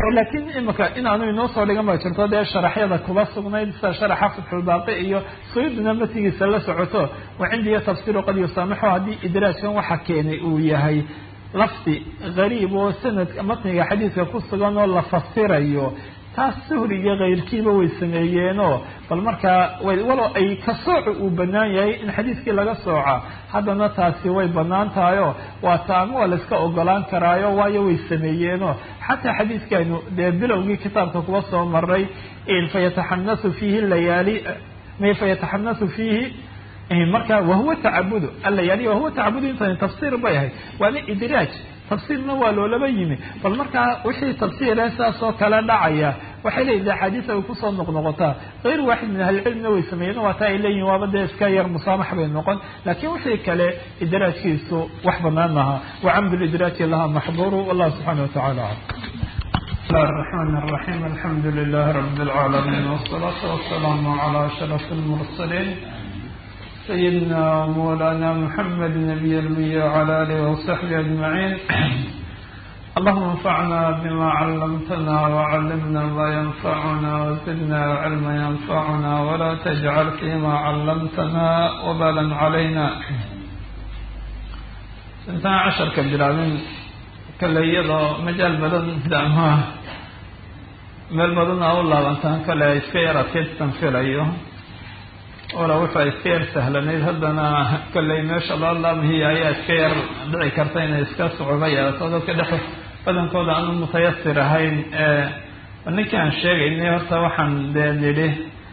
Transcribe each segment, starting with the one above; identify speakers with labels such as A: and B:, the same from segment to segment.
A: laakiin imika inaanu inoo soo dhigan ba jirto dee sharaxyada kuba sugnayd sida sharaxa fatxulbaaqi iyo suyudna matigiisa la socoto wa cindiya tafsiru qad yusaamixu haddii idraajkan waxa keenay uu yahay lafdi gariib oo sanadka matniga xadiidka ku sugan oo la fasirayo taas suhri iyo kayrkiiba way sameeyeenoo bal markaa walow ay ka sooco uu banaan yahay in xadiidkii laga sooca haddana taasi way banaan tahayoo waa taama waa layska ogolaan karaayo waayo way sameeyeenoo xataa xadiidkaynu dee bilowgii kitaabka kuwa soo maray fayataxanasu fiihi layaali fayataxanasu fiihi marka wahuwa tacabudu alayaali wahuwa tacabudu intan tafsiir bay ahayd waana idraaj tafsiirna waa loolaba yimi bal markaa wixii tafsiire sidaas oo kale dhacaya waxay leeyihin axaadiisa way kusoo noqnoqotaa kayr waaxid min ahlicilmina way sameeyeen waata ay leeyihin waaba dee iska yar musaamax bay noqon laakiin wixii kale idraajkiisu wax banaan maha wacamdu lidraaji laha maxduuru wallahu subxaana watacala
B: بسم الله الرحمن الرحيم الحمد لله رب العالمين والصلاة والسلام على أشرف المرسلين سيدنا مولانا محمد نبي المية وعلى آله وصحبه أجمعين اللهم انفعنا بما علمتنا وعلمنا ما ينفعنا وزدنا علما ينفعنا ولا تجعل فيما علمتنا وبالا علينا intaan casharka bilaabin kale iyadoo majaal badan ama meel badan aa u laabantaan kale iska yar adkaystan filayo ola wuxua iska yar sahlanayd haddana kolley meesha loo laamhiya ayaa iska yar dhici karta inay iska sucuba yeelato dadka dhex badankooda aanu mutayasir ahayn ninkii aan sheegaynay horta waxaan dee nidhi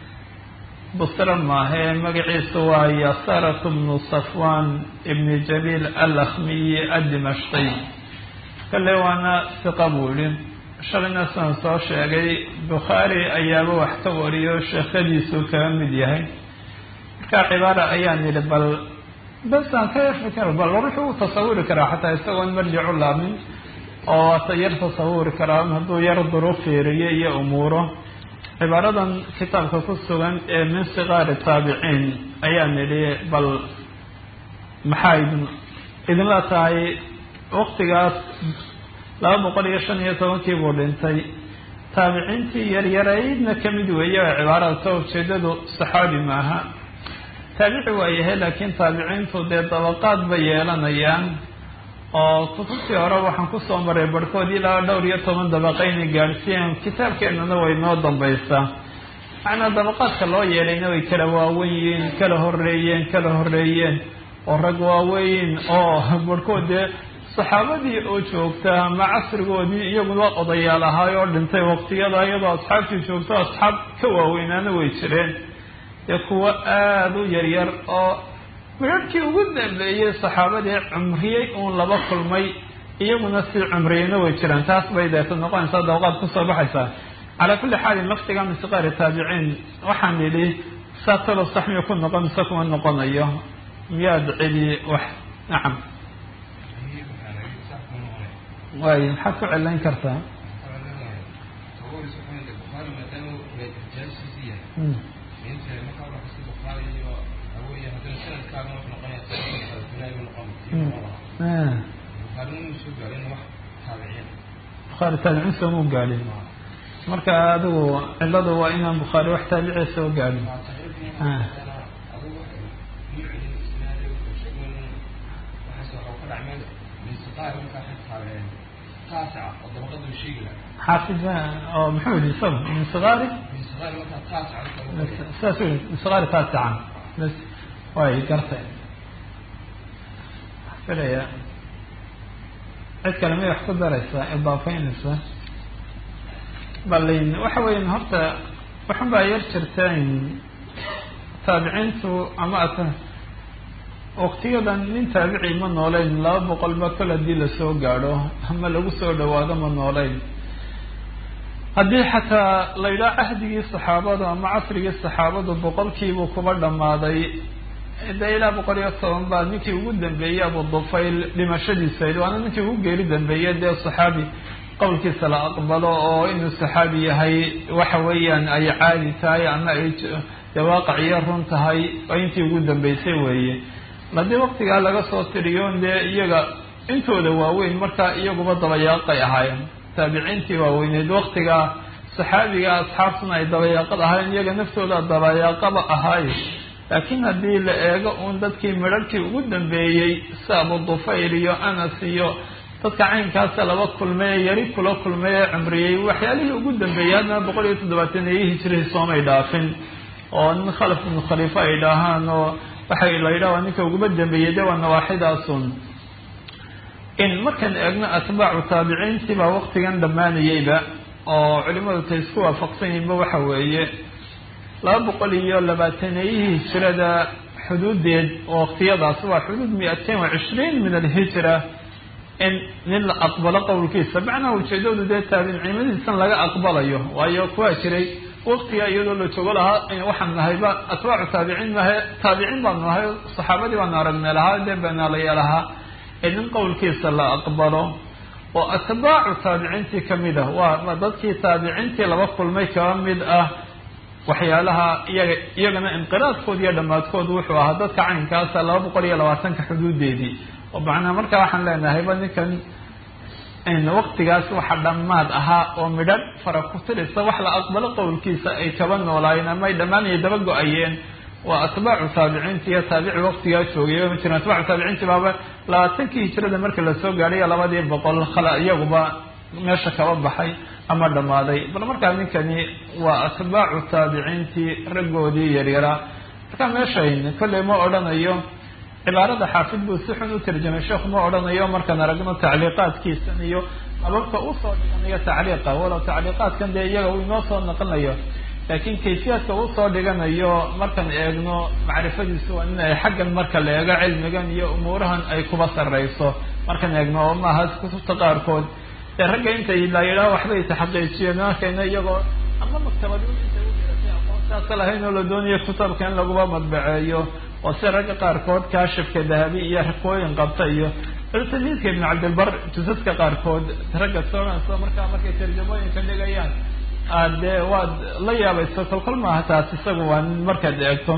B: busra maahe magaciisu waa yasarat bnu safwan ibni jabiil alakhmiyi addimashqiy kolley waana siqa buu yihi shalayna sidaan soo sheegay bukhaari ayaaba wax ka wariyo sheekhadiisu kaga mid yahay marka cibaara ayaan yidhi bal basaan ka fikr bal wuxuu u tasawuri karaa xataa isagoon marjicu laamin oo ata yar tasawuri karaa hadduu yar duru fiiriyo iyo umuuro cibaaradan kitaabka ku sugan ee min sigaari taabiciin ayaan yidhi bal maxaa idin idinla tahay waktigaas laba boqol iyo shan iyo tobankii buu dhintay taabiciintii yaryaraydna kamid weeye oo cibaarada ka ujeedadu saxaabi maaha taabici waa yahay laakiin taabiciintu dee dabaqaad bay yeelanayaan oo kutubtii hore waxaan kusoo maray barhkood ilaa dhowr iyo toban dabaqa inay gaadhsiiyeen kitaabkeenana way noo dambaysaa macnaa dabaqaadka loo yeelayna way kala waawen yihiin kala horeeyeen kala horeeyeen oo rag waaweyn oo barhkood dee saxaabadii oo joogta ama casrigoodii iyaguna odayaal ahaay oo dhintay waqtiyada iyadoo asxaabtii joogto asxaab ka waaweynaana way jireen dee kuwo aada u yaryar oo midharhkii ugu dambeeyey saxaabadii cumriyey uun laba kulmay iyaguna si cumriyeyna way jiraan taas bay deeta noqonaysaa dabaqaad kusoo baxaysaa calaa kulli xaalin laftiga min siqaari taabiciin waxaan yidhi saa talo sax miya ku noqon mise kuma noqonayo miyaad celi wax nacam waay maxaad ku celayn kartaa bukhaari taabiciin sooma gaadhin marka adigu ciladu waa inaan bukhaari wax taabiciya soo gaadhin xaafid oo muxuu yihi isaga min sigaari saas u min sigaari taasican bas way gartay filaya cid kale may wax ku daraysaa idaafaynaysa balin waxa weyan horta waxun baa yar jirteen taabiciintu ama at waktiyadan nin taabici ma nooleyn laba boqol ba kol haddii lasoo gaadho ama lagu soo dhawaado ma nooleyn haddii xataa la yidhaha cahdigii saxaabadu ama casrigii saxaabadu boqolkiibuu kuba dhammaaday dee ilaa boqol iyo toban baa ninkii ugu dambeeyey abu dufayl dhimashadiisa waana ninkii ugu geeri dambeeyey dee saxaabi qowlkiisa la aqbalo oo inuu saxaabi yahay waxa weeyaan ay caadi tahay ama ay dee waaqiciyo run tahay oo intii ugu dambeysay weeye haddii waktigaa laga soo tiriyo dee iyaga intooda waaweyn markaa iyaguba dabayaaqay ahaayeen taabiciintii waaweyneed waktigaa saxaabiga asxaabtuna ay dabayaaqad ahaayeen iyaga naftooda dabayaaqaba ahaaye laakiin haddii la eego uun dadkii midharhkii ugu dambeeyey si abu dufayl iyo anas iyo dadka caynkaasa laba kulmay ee yari kula kulmay ee cumriyey waxyaalihii ugu dambeeyey haddana boqol iyo toddobaataneyii hijrihii soomay dhaafin oo nin khalaf ibnu khaliifo ay dhahaan oo waxay la yidhaha waa ninka uguba dambeeyey de waa nawaaxidaasun in markaan eegno atbaacu taabiciintii baa waktigan dhammaanayeyba oo culimadu tay isku waafaqsan yihinba waxa weeye laba boqol iyo labaataneyihii hijrada xuduudeed oo waktiyadaas waa xuduud mi-atain wa cishriin min alhijra in nin la aqbalo qowlkiisa macnaha ujeedadu dee taabiciimadiisan laga aqbalayo waayo kuwaa jiray waktiga iyadoo la joogo lahaa waxaan nahayba atbaacu taabiciin mahe taabiciin baanu nahay saxaabadii baanu aragnay lahaa dee beenaalaya lahaa ee nin qowlkiisa la aqbalo oo atbaacu taabiciintii kamid ah waa dadkii taabiciintii laba kulmay kaba mid ah waxyaalaha iyaga iyagana inqiraadkood iyo dhammaadkood wuxuu ahaa dadka caynkaasa laba boqol iyo labaatanka xuduudeedii oo macnaa markaa waxaan leenahayba ninkan waktigaas waxa dhammaad ahaa oo midhadh fara ku tirisa wax la aqbalo qowlkiisa ay kaba noolaayeen ama ay dhammaanaya daba go-ayeen waa atbaacu taabiciinti iyo taabici waktigaa joogay ma jiran atbaacu taabiciinti baaba labaatankii hijrada markii lasoo gaadhay labadii boqol khala iyaguba meesha kaba baxay ama dhammaaday bal markaa ninkani waa atbaacu taabiciintii raggoodii yaryaraa markaa meeshayn kolley ma odhanayo cibaarada xaafid buu si xun u tarjamay sheekhu ma odhanayo markaan aragno tacliiqaadkiisan iyo ababka usoo dhiganayo tacliiqa walow tacliiqaadkan dee iyaga uu inoo soo naqlinayo laakiin kayfiyaadka usoo dhiganayo markaan eegno macrifadiisu waa in ay xaggan marka la eego cilmigan iyo umuurahan ay kuba sarreyso markaan eegno oo maaha kutubta qaarkood dee ragga intay la yidhaha waxbay taxaqiijiyeen markayna iyagoo ama maktabad intay uiratay aqoontaasa lahayn oo la doonayo kutabka in laguba madbaceeyo oo si ragga qaarkood kaashifka dahabi iyo rakooyin qabta iyo tamiidka ibn cabdilbar jusaska qaarkood ragga soonayso markaa markay tarjamooyinka dhigayaan dee waad la yaabayso kolkol maaha taas isagu waa markaad eegto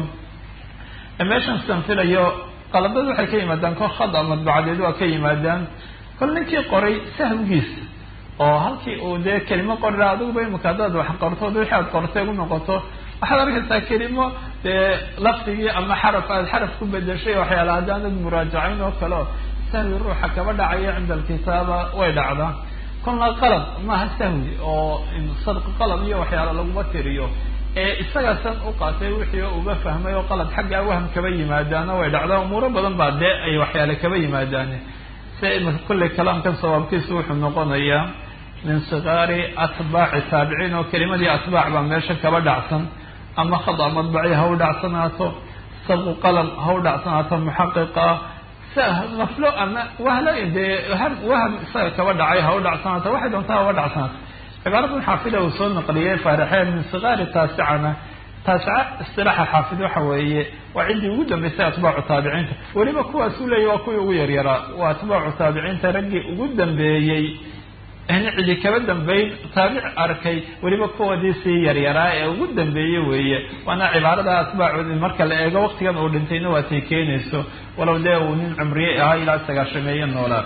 B: meeshan sidan filayo qaladad waxay ka yimaadaan kol khada madbacadeed waa ka yimaadaan kol ninkii qoray sahwigiisa oo halkii uu dee kelimo qorira adiguba imika haddaad wax qortood wixii aad qortay u noqoto waxaad arkaysaa kelimo dee lafdigii ama xaraf aad xaraf ku bedeshay waxyaala haddaanad muraajacayn oo kale o sahwi ruuxa kaba dhacaya cinda alkitaaba way dhacdaa kolna qalad maaha sahwi oo sadqi qalad iyo waxyaala laguma tiriyo ee isaga san u qaatay wixii uga fahmay oo qalad xaggaa waham kaba yimaadaana way dhacdaa umuuro badan baa dee ay waxyaale kaba yimaadaan se imika kulley kalaamkan sawaabkiisu wuxuu noqonayaa min sikaari atbaaci taabiciin oo kelimadii atbaac baa meesha kaba dhacsan ama khada madbaci ha u dhacsanaato sabqu qalam ha u dhacsanaato muxaqiqa maflo ama wahla dee waham isaga kaba dhacay ha u dhacsanaato waxay doontaa ha uga dhacsanaato cibaaradan xaafida uu soo naqliyey faarixeen min sikaari taasicana taasica istilaaxa xaafid waxa weeye waa ciddii ugu dambeysay atbaacu taabiciinta weliba kuwaasuu leeyahy waa kuwii ugu yaryaraa waa atbaacu taabiciinta raggii ugu dambeeyey in cidi kaba dambeyn taabic arkay weliba kuwoodii sii yaryaraa ee ugu dambeeyey weeye waana cibaarada atbaacoodi marka la eego waktigan uu dhintayna waatay keenayso walow dee uu nin cumriye ahaa ilaa sagaashameeye noolaa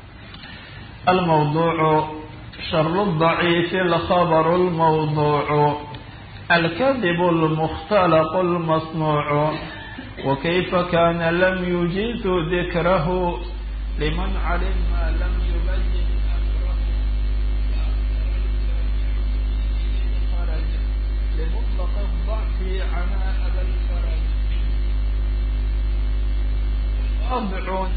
B: almawduucu sharu daciifi alkhabaru lmawduucu alkadibu lmukhtalaqu lmasnuucu wakayfa kana lam yujizu dikrahu liman calim ma lam yubayin لمطلق الضعف عنا أبا الفرج أضع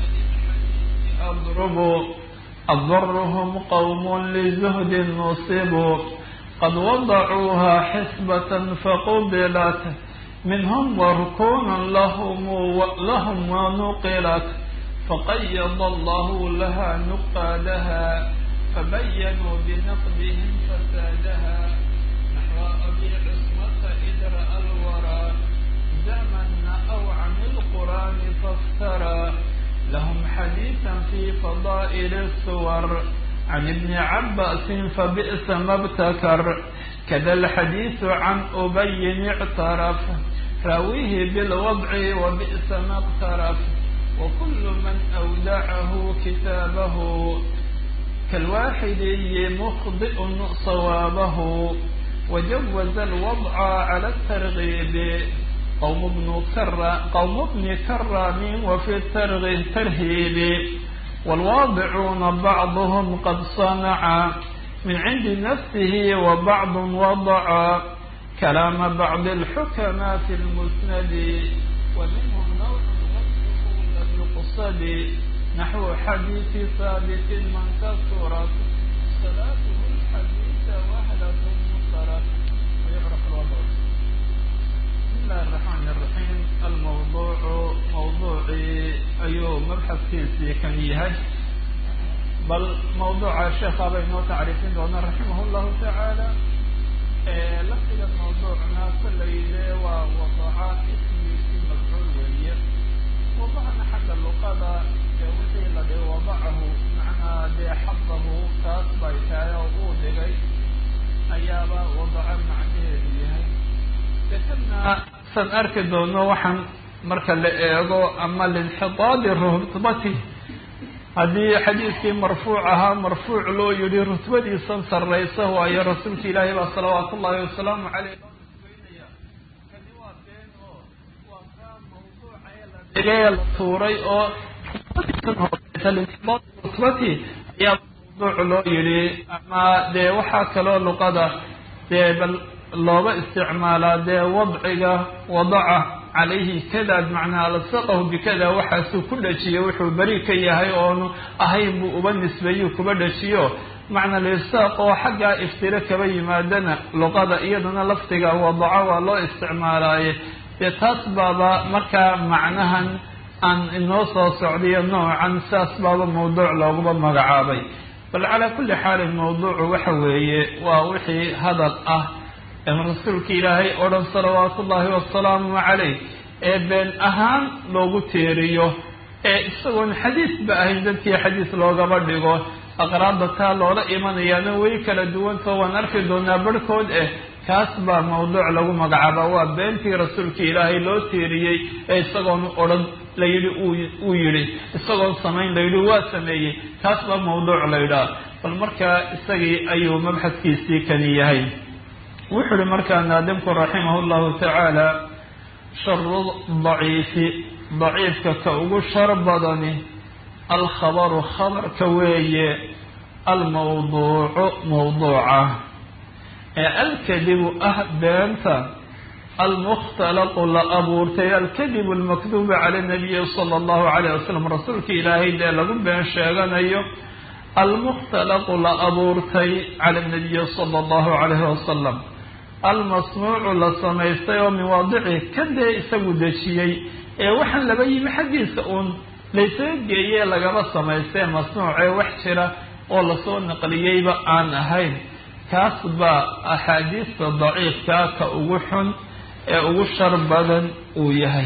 B: أضرب أضرهم قوم لزهد نصبوا قد وضعوها حسبة فقبلت منهم وركون لهم لهم ونقلت فقيض الله لها نقادها فبينوا بنقدهم فسادها أبي عصمة إذ رأى الورى زمن أو عن القرآن فافترى لهم حديثا في فضائل السور عن ابن عباس فبئس ما ابتكر كذا الحديث عن أبي اعترف راويه بالوضع وبئس ما اقترف وكل من أودعه كتابه كالواحدي مخطئ صوابه وجوز الوضع على الترغيب قوم ابن كر قوم ابن كرام وفي الترغيب ترهيب والواضعون بعضهم قد صنع من عند نفسه وبعض وضع كلام بعض الحكماء في المسند ومنهم نوع لم يقصد نحو حديث ثابت من كثرت صلاته الحديث وهلة منكرت ويعرف الوضع بسم الله الرحمن الرحيم الموضوع موضوعي أيو مبحث كيسي كان يهج بل موضوع الشيخ أبي نو تعرفين دون رحمه الله تعالى لفظ موضوعنا كل إليه ووضع اسمي في مفعول وهي وضعنا حق اللغة wixii la dhihi wadacahu macnaa dee xadahu taas bay tahay oo uu dhigay ayaaba wadaco macnaheedu yahay dekadna san arki doono waxaan marka la eego ama linxidaadi rutbati haddii xadiiskii marfuuc ahaa marfuuc loo yihi rutbadiisan sarraysa waayo rasuulka ilaahi baa salawaatu ullahi wasalaamu caleyh loo nisbeynaya kani waa been oo waa kaa mawduuca ee la dhigay la tuuray oo rutbati ayaa mawduuc loo yihi ama dee waxaa kaloo luqada dee bal looga isticmaalaa dee wadciga wadaca calayhi kada bimacnaa lasaqahu bikada waxaasuu ku dhajiyo wuxuu beri ka yahay oonu ahayn buu uba nisbeeyu kuba dhajiyo macna lisaaq oo xaggaa iftiro kaba yimaadana luqada iyadana lafdiga wadaco waa loo isticmaalaaye dee taas baaba markaa macnahan aan inoo soo socdiyo noocan saas baaba mawduuc looguba magacaabay bal calaa kulli xaalin mawduucu waxa weeye waa wixii hadal ah ee rasuulka ilaahay oo dhan salawaatu ullaahi wasalaamu calayh ee been ahaan loogu teeriyo ee isagoon xadiis ba ahayn dadkii xadiis loogaba dhigo aqraabda taa loola imanayaana way kala duwantao waan arki doonaa barhkood eh kaas baa mawduuc lagu magacaaba waa beentii rasuulka ilaahay loo teeriyey ee isagoon odhan la yidhi uu yidhi isagoon samayn la yidhi waa sameeyey kaas baa mawduuc la yidhaha bal markaa isagii ayuu mabxadkiisii kani yahay wuxuu ihi markaa naadimku raximah llahu tacaala sharu daciifi daciifka ka ugu shar badani alkhabaru khabarka weeye almawduucu mawduuca ee alkadibu ah beenta almukhtalaqu la abuurtay alkadibu almakduubu cala nabiyi sala allahu calayh wasalam rasuulka ilaahay dee lagu been sheeganayo almukhtalaqu la abuurtay cala nabiyi sala allahu calayhi wasalam almasnuucu la samaystay oo min waadici ka dee isagu dejiyey ee waxaan laba yimi xaggiisa uun laysaga geeyee lagaba samaystee masnuucee wax jira oo lasoo naqliyeyba aan ahayn kaas baa axaadiista daciifkaa ka ugu xun ee ugu shar badan uu yahay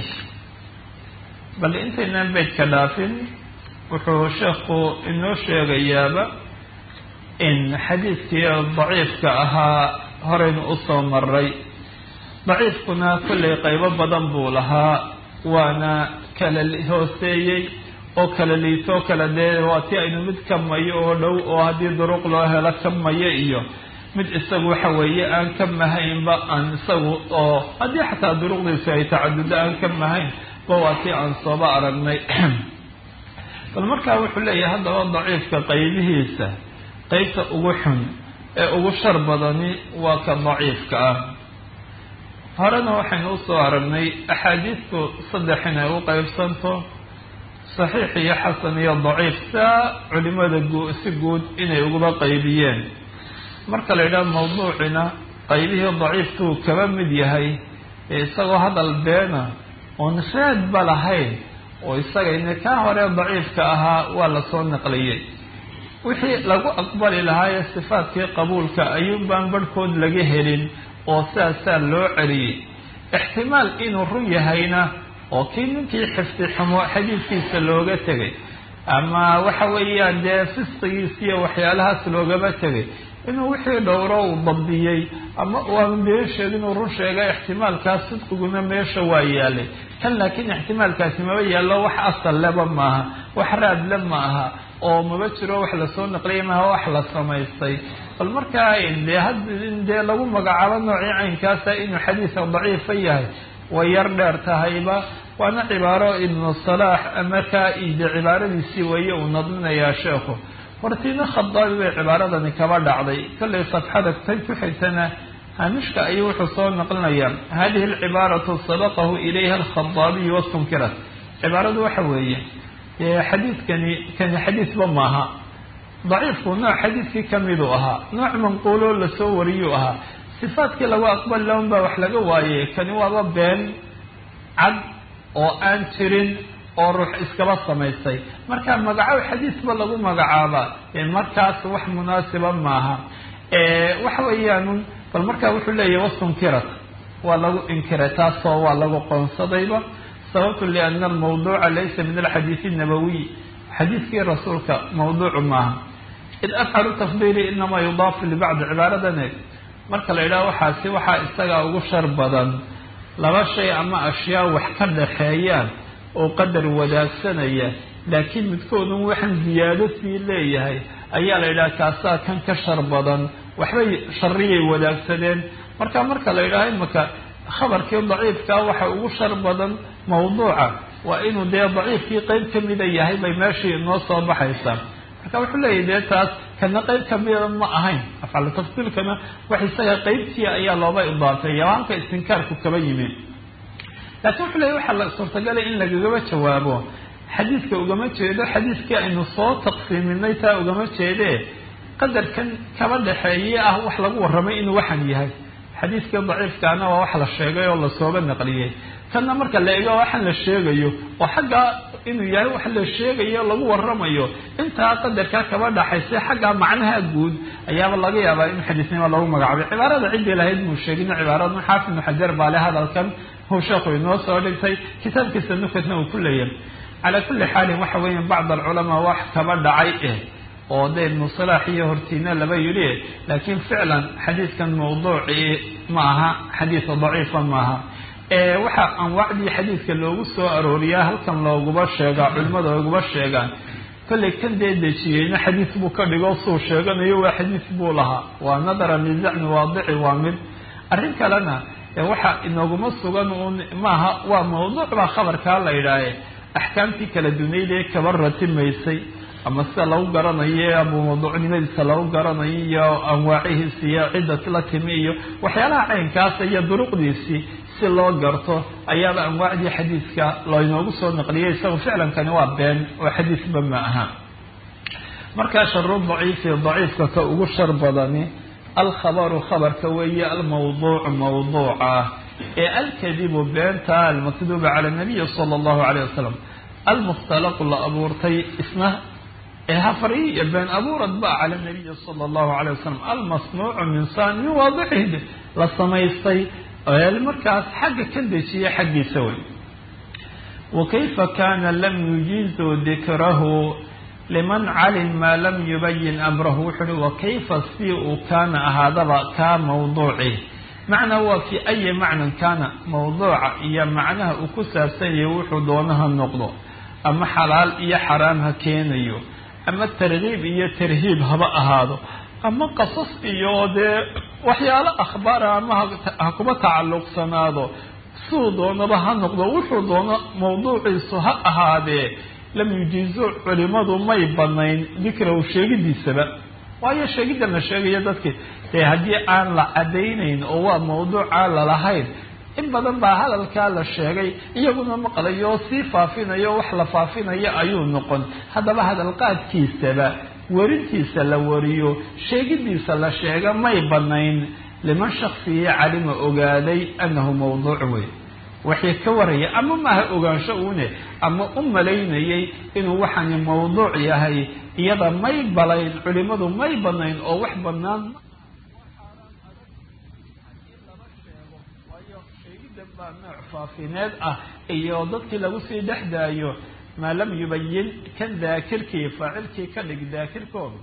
B: bal intaynaan beydka dhaafin wuxuu sheekhu inoo sheegayaaba in xadiidkii daciifka ahaa horeynu usoo maray daciifkuna kollay qaybo badan buu lahaa waana kala hooseeyey oo kala liitoo kala dee waa ti aynu mid ka mayo oo dhow oo haddii duruq loo helo ka mayo iyo mid isagu waxa weeye aan ka mahaynba aan isagu oo haddii xataa duruqdiisu ay tacadudo aan ka mahayn ba waa tii aan sooba aragnay bal markaa wuxuu leeyahay haddaba daciifka qaybihiisa qeybta ugu xun ee ugu shar badani waa ka daciifka ah horena waxaynu usoo aragnay axaadiisku saddex inay u qeybsanto saxiix iyo xasan iyo daciif saa culimada si guud inay uguba qaybiyeen marka la yidhaha mawduucina qaybihii daciifkuu kaba mid yahay ee isagoo hadal beena oon raadba lahayn oo isagayna kaa hore daciifka ahaa waa lasoo naqliyey wixii lagu aqbali lahaayee sifaadkii qabuulka ayuunbaan barhkood laga helin oo sidaasaa loo celiyey ixtimaal inuu run yahayna oo kii ninkii xifdi xumo xadiidkiisa looga tegay ama waxa weeyaan dee fisqigiisa iyo waxyaalahaas loogaba tegay inuu wixii dhowro uu dabdiyey ama waanu been sheegin uu run sheegay ixtimaalkaas sidqiguna meesha waa yaalay kan laakiin ixtimaalkaasi maba yaallo wax asal leba maaha wax raadle ma aha
A: oo maba jiro wax lasoo naqliyay maha wax la samaystay bal markaa dee had dee lagu magacaabo noocii caynkaasa inuu xadiisa daciifa yahay way yar dheer tahayba waana cibaaro ibnu salaax markaa ide cibaaradiisii weeye uu nadminayaa sheekhu hortiina khadaabi bay cibaaradani kaba dhacday kollay safxada tay ku xigtana haamishka ayuu wuxuu soo naqlinayaa hadihi alcibaaratu sabaqahu ilayha alkhadaabiyu wastunkirat cibaaradu waxa weeye xadiidkani kani xadiisba maaha daciifku nooc xadiidkii kamiduu ahaa nooc manquuloo lasoo wariyuu ahaa sifaadkii lagu aqbali laun baa wax laga waaye kani waaba been cad oo aan jirin oo ruux iskaba samaystay marka magacaab xadiisba lagu magacaabaa markaas wax munaasiba maaha waxa weeyaan bal markaa wuxuu leeyahy wastunkirat waa lagu inkiray taasoo waa lagu qoonsadayba sababtu liana almawduuca laysa min alxadiisi nabawiy xadiiskii rasuulka mawduucu maaha id afcalu tafdiili inamaa yudaafu libacdi cibaaradan eeg marka la yidhaho waxaasi waxaa isagaa ugu shar badan laba shay ama ashyaa wax ka dhaxeeyaan oo qadar wadaagsanaya laakiin midkoodun waxaan ziyaado sii leeyahay ayaa la yidhaha kaasaa kan ka shar badan waxbay shariyay wadaagsadeen marka marka la yidhaho imaka khabarkii daciifkaa waxa ugu shar badan mawduuca waa inuu dee daciifkii qeyb kamida yahay bay meeshii inoo soo baxaysaa marka wuxuu leeyahy dee taas kana qeyb kamida ma ahayn afcalu tafsiilkana wax isaga qeybtii ayaa looba idaafeeya halka istinkaarku kaba yimi laakiin wuxuu leeyahy waxaa la suurtagalay in lagagaba jawaabo xadiidka ugama jeedo xadiidkii aynu soo taqsiiminay taa ugama jeedee qadarkan kaba dhexeeye ah wax lagu warramay inuu waxan yahay xadiidkii daciifkaana waa wax la sheegay oo lasooba naqliyey kanna marka la eego waxan la sheegayo oo xaggaa inuu yahay wax la sheegayo lagu waramayo intaa qadarkaa kaba dhaxaysa xaggaa macnaha guud ayaaba laga yaabaa in xadiisnimo lagu magacaabay cibaarada ciddii lahayd muu sheegin cibaarada xaafid ibnu xajar baa le hadalkan huu sheekhu inoo soo dhigtay kitaabkiisa nukatna uu ku leeyahay calaa kulli xaalin waxa weeya bacd alculamaa wax kaba dhacay eh oo de ibnu salaax iyo hortiina laba yidhi laakiin ficlan xadiidkan mawduucii ma aha xadiisa daciifa maaha waxaa anwaacdii xadiidka loogu soo arooriyaa halkan looguba sheegaa culimada looguba sheegaan kollay kan dee dejiyeyna xadiis buu ka dhigo suu sheeganayo waa xadiis buu lahaa waa nadara lizacmi waadici waa mid arrin kalena waxa inooguma sugan uun maaha waa mawduuc baa khabarkaa la yidhaahe axkaamtii kala dunayd ee kaba ratimaysay ama sida lagu garanayo ama mawduucnimadiisa lagu garanayo iyo anwaacihiisi iyo cidda la timi iyo waxyaalaha caynkaasa iyo duruqdiisii si loo garto ayaaba anwaacdii xadiidka laynoogu soo naqliyay isaga ficlankani waa been oo xadiisba ma aha markaa sharu daciifi daciifka ka ugu shar badani alkhabaru khabarka weeye almawduucu mawduuca ee alkadibu beenta almakduuba cala nabiyi sala allahu alayh wasalam almukhtalaqu la abuurtay isna ee hafari iyo been abuurad ba cala nabiyi sala allahu alayh wasalam almasnuucu min san min waadicihi la samaystay markaas xagga ka dejiya xaggiisa wey wakayfa kana lam yujizu dikrahu liman calim maa lam yubayin amrahu wuxu uhi wakayfa si uu kaana ahaadaba kaa mawduuci macnaa waa fi ayi macnan kaana mawduuca iyo macnaha uu ku saabsan yahay wuxuu doonaha noqdo ama xalaal iyo xaraam ha keenayo ama targiib iyo tarhiib haba ahaado ama qasas iyo dee waxyaalo akhbaara ama ha kuba tacalluqsanaado siduu doonaba ha noqdo wuxuu doono mawduuciisu ha ahaadee lam yujiizu culimadu may banayn dikrahu sheegidiisaba waayo sheegiddan la sheegayo dadki dee haddii aan la caddaynayn oo waa mawduuc aan lalahayn in badan baa hadalkaa la sheegay iyaguna maqlayo oo sii faafinayo wax la faafinayo ayuu noqon haddaba hadalqaadkiisaba werintiisa la wariyo sheegidiisa la sheega may banayn liman shaksiya calima ogaaday annahu mawduuc wey waxay ka waraya ama maaha ogaansho uune ama u malaynayay inuu waxaani mawduuc yahay iyada may balayn culimadu may banayn oo wax banaan baa nooc faafineed ah iyo dadkii lagu sii dhex daayo maa lam yubayin kan daakirkii faacilkii ka dhig daakirkooda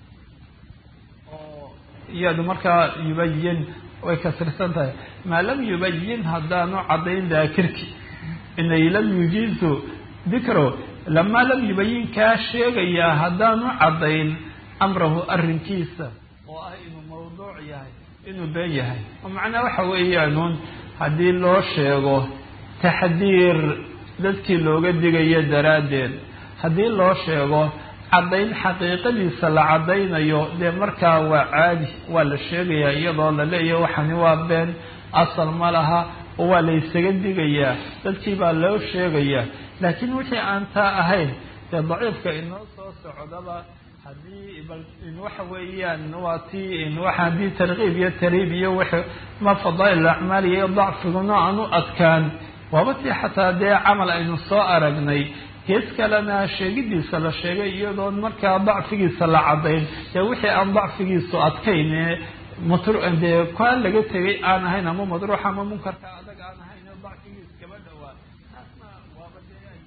A: oo iyadu markaa yubayin way kasirsan tahay maa lam yubayin haddaanu caddayn daakirki inay lam yujiizu dikro lamaa lam yubayin kaa sheegayaa haddaanu caddayn amrahu arrinkiisa oo ah inuu mawduuc yahay inuu been yahay oo macnaa waxa weeyaanuun haddii loo sheego taxdiir dadkii looga digayo daraaddeed haddii loo sheego caddayn xaqiiqadiisa la caddaynayo dee markaa waa caadi waa la sheegayaa iyadoo la leeyahy waxani waa been asal ma laha oo waa la ysaga digayaa dadkii baa loo sheegayaa laakiin wixii aan taa ahayn dee daciifka inoo soo socdaba haddii bal waxa weeyaan waa tii waa haddii tarkiib iyo tariib iyo w ma fadaa'il acmaal iyo dacfiguna aan u adkaan waaba tii xataa dee camal aynu soo aragnay gees kalena sheegidiisa la sheegay iyadoon markaa dacfigiisa la caddayn dee wixii aan dacfigiisu adkayn dee kaa laga tegay aan ahayn ama madruux ama munkarka adag aan ahayn dacfigiis kaba dhowaa taasna waaba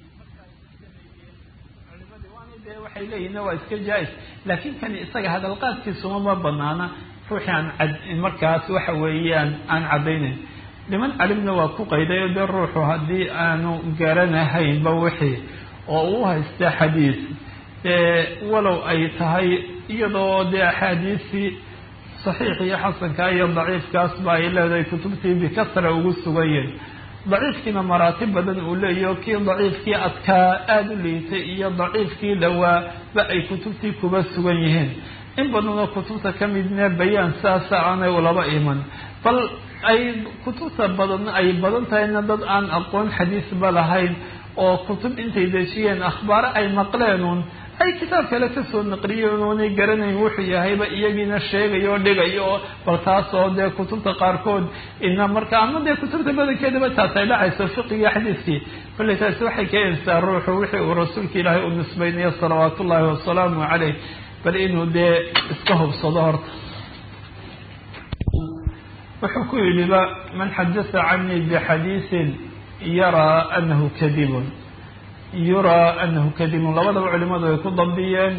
A: culimadii waana dee waxay leeyihin waa iska jaa-is laakiin kani isaga hadalqaadkiisuma ma banaana ruuxii aan ad markaas waxa weeyaan aan caddaynayn niman calimna waa ku qayday o dee ruuxu haddii aanu garanahaynba wixii oo uu haysta xadiis dee walow ay tahay iyadoo dee axaadiisii saxiix iyo xasanka iyo daciifkaasba ay leedahay kutubtii bikasra ugu sugayen daciifkiina maraatib badan uu leeyaho kii daciifkii adkaa aada u liitay iyo daciifkii dhawaaba ay kutubtii kuba sugan yihiin in badanoo kutubta ka midne bayaan saasa aanay ulaba iman bal ay kutubta badan ay badan tahayna dad aan aqoon xadiisba lahayn oo kutub intay dejiyeen akhbaaro ay maqleenuun ay kitaab kale kasoo naqliyeen oonay garanayn wuxuu yahayba iyagiina sheegayo o dhigayo oo bal taas oo dee kutubta qaarkood ina marka ama dee kutubta badankeedaba taas ay dhacayso fiqiga xadiiskii kolley taasi waxay keenaysaa ruuxu wixii uu rasuulka ilaahay u nisbaynayo salawaat ullaahi wasalaamu caleyh bal inuu dee iska hubsado horta wuxuu ku yidhiba man xadasa canii bixadiisin yaraa anahu kadibun yuraa anahu kadibun labadaba culimadu ay ku dambiyeen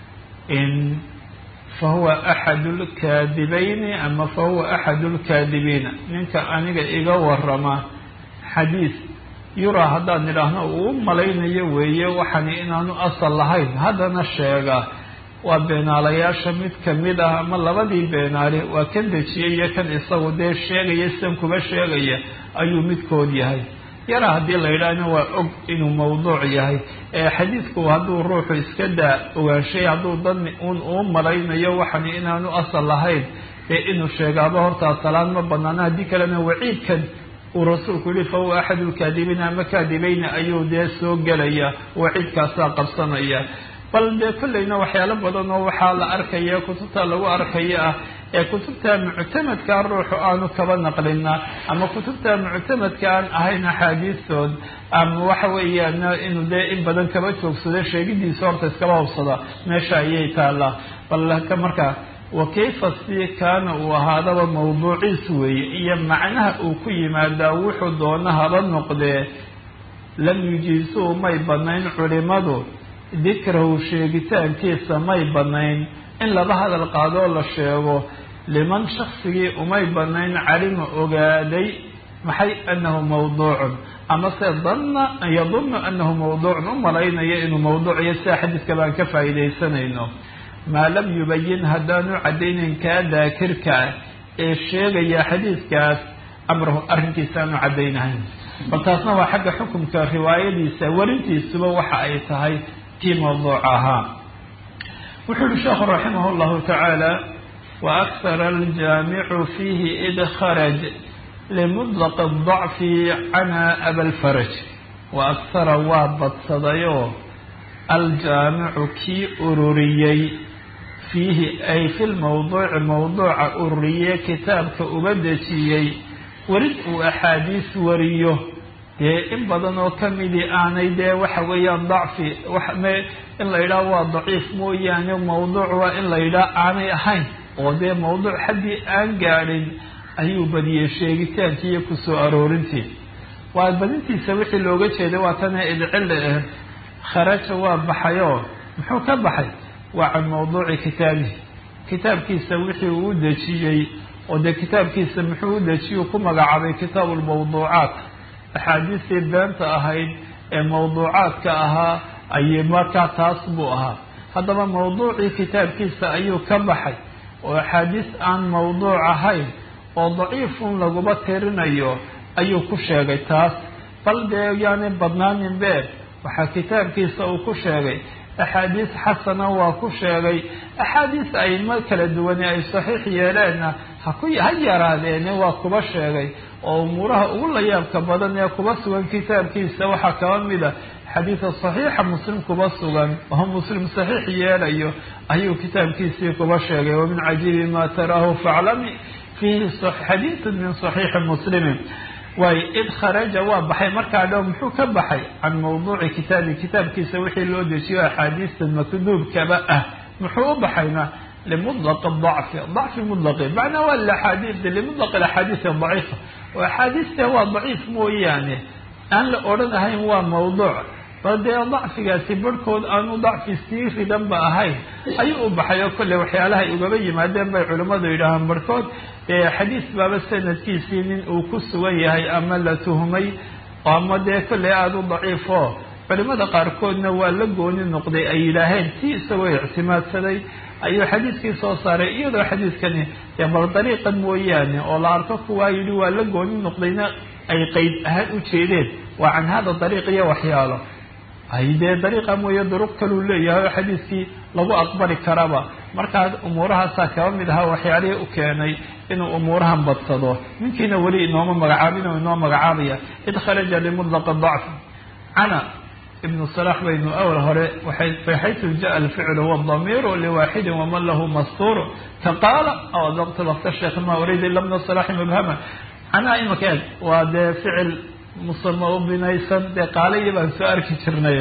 A: in fahuwa axad lkaadibayni ama fahuwa axad lkaadibiina ninka aniga iga warama xadiis yuraa haddaan idhaahno uu malaynayo weeye waxani inaanu asal lahayn haddana sheega waa beenaalayaasha mid kamid ah ama labadii beenaale waa kan dejiyay iyo kan isagu dee sheegaya sidan kuba sheegaya ayuu midkood yahay yara haddii la yidhaahna waa og inuu mawduuc yahay ee xadiidku hadduu ruuxu iska daa ogaanshay hadduu dani un uu malaynayo waxani inaanu asal lahayn ee inuu sheegaaba hortaa salaan ma banaana haddii kalena waciidkan uu rasuulku yihi fa huwa axad lkaadibiina ama kaadibayna ayuu dee soo gelaya waciidkaasaa qabsanaya bal dee kollayna waxyaalo badan oo waxaa la arkaya kutubta lagu arkaya ah ee kutubta muctamadkaa ruuxu aanu kaba naqlina ama kutubta muctamadka aan ahayn axaadiistood ama waxa weeyaan inuu dee in badan kaba joogsado sheegidiisa horta iskaba hubsada meesha ayay taallaa bal ka markaa wa kayfa si kaana uu ahaadaba mawduuciis weeye iyo macnaha uu ku yimaadaa wuxuu doona haba noqdee lam yujiisuu may banayn culimadu dikrahu sheegitaankiisa may banayn in laba hadal qaadoo la sheego liman shaksigii umay banayn calima ogaaday maxay anahu mawduucun ama se danna yadunnu anahu mawduucun u malaynayo inuu mawduuciyo sida xadiiska baan ka faa'iidaysanayno maa lam yubayin haddaanu caddaynayn kaa daakirka ah ee sheegaya xadiiskaas amrahu arrinkiisa aanu caddaynahayn bal taasna waa xagga xukumka riwaayadiisa warintiisuba waxa ay tahay kii mawduuc ahaa wuxuu yihi sheekhu raximah llahu tacaala wa akhara aljaamicu fiihi id kharaj limudlaq adacfi cana abalfaraj wa akhara waa badsadayoo aljaamicu kii ururiyey fiihi ay fi lmawduuci mawduuca ururiye kitaabka uga dejiyey warid uu axaadiis wariyo dee in badan oo kamidii aanay dee waxa weeyaan dacfi in la yidhaah waa daciif mooyaane mawduuc waa in la yidhaah aanay ahayn oo dee mawduuc haddii aan gaadhin ayuu badiyey sheegitaankii iyo kusoo aroorintii waa badintiisa wixii looga jeeday waa tana idcille ah kharaja waa baxayoo muxuu ka baxay waa can mawduuci kitaabihi kitaabkiisa wixii uu u dejiyey oo dee kitaabkiisa muxuu u dejiyey ku magacaabay kitaabu lmawduucaat axaadiistii beenta ahayd ee mawduucaadka ahaa ay markaa taas buu ahaa haddaba mawduucii kitaabkiisa ayuu ka baxay oo axaadiis aan mawduuc ahayn oo daciifun laguba tirinayo ayuu ku sheegay taas bal dee yaani badnaanin beer waxaa kitaabkiisa uu ku sheegay axaadiis xasana waa ku sheegay axaadiis aimo kala duwane ay saxiix yeeleenna haku ha yaraadeene waa kuba sheegay oo umuuraha ugu layaabka badan ee kuba sugan kitaabkiisa waxaa kaba mida xadiida saxiixa muslim kuba sugan oo muslim saxiix yeelayo ayuu kitaabkiisii kuba sheegay wamin cajiibi ma taraahu faclami fiihi xadiidu min saxiixi muslimin waayo id kharaja waa baxay markaa dhow muxuu ka baxay can mawduuci kitaabi kitaabkiisa wixii loo dejiyo axaadiista makduubkaba ah muxuu u baxayna limudlaq dacfi dacfi mudlaqi macnaa waa liaxaadiid limudlaq axaadiis daciifa oo axaadiista waa daciif mooyaane aan la odhanahayn waa mawduuc bal dee dacfigaasi barhkood aanu dacfi sii ridanba ahayn ayuu u baxay oo kolley waxyaalahay ugaba yimaadeen bay culimmadu yidhaahaan barhkood dee xadiis baaba sanadkiisii nin uu ku sugan yahay ama la tuhmay ama dee kolley aada u daciifo culimada qaarkoodna waa la gooni noqday ay yidhaaheen si isagoo ictimaadsaday ayuu xadiiskii soo saaray iyadoo xadiiskani dee bal dariiqan mooyaane oo la arko kuwaa yidhi waa la gooni noqdayna ay qeyd ahaan u jeedeen waa can hada dariiq iyo waxyaalo ay dee dariiqa mooye duruq kaluu leeyahay oo xadiiskii lagu aqbali karaba markaas umuurahaasaa kaba mid ahaa waxyaalihii u keenay inuu umuurahan badsado ninkiina weli inooma magacaabin oo inoo magacaabaya id kharaja limudlaqa dacfi cana ibnu salax baynu awal hore waxaytu jaa alficlu wdamiiru liwaaxidin waman lahu mastuuru ka qaala aw adaqtu lafta sheekh ma urida ila bna salaxi mubhama canaa imaka eeg waa dee ficil musama u binaysan dee qaalayi baan soo arki jirnay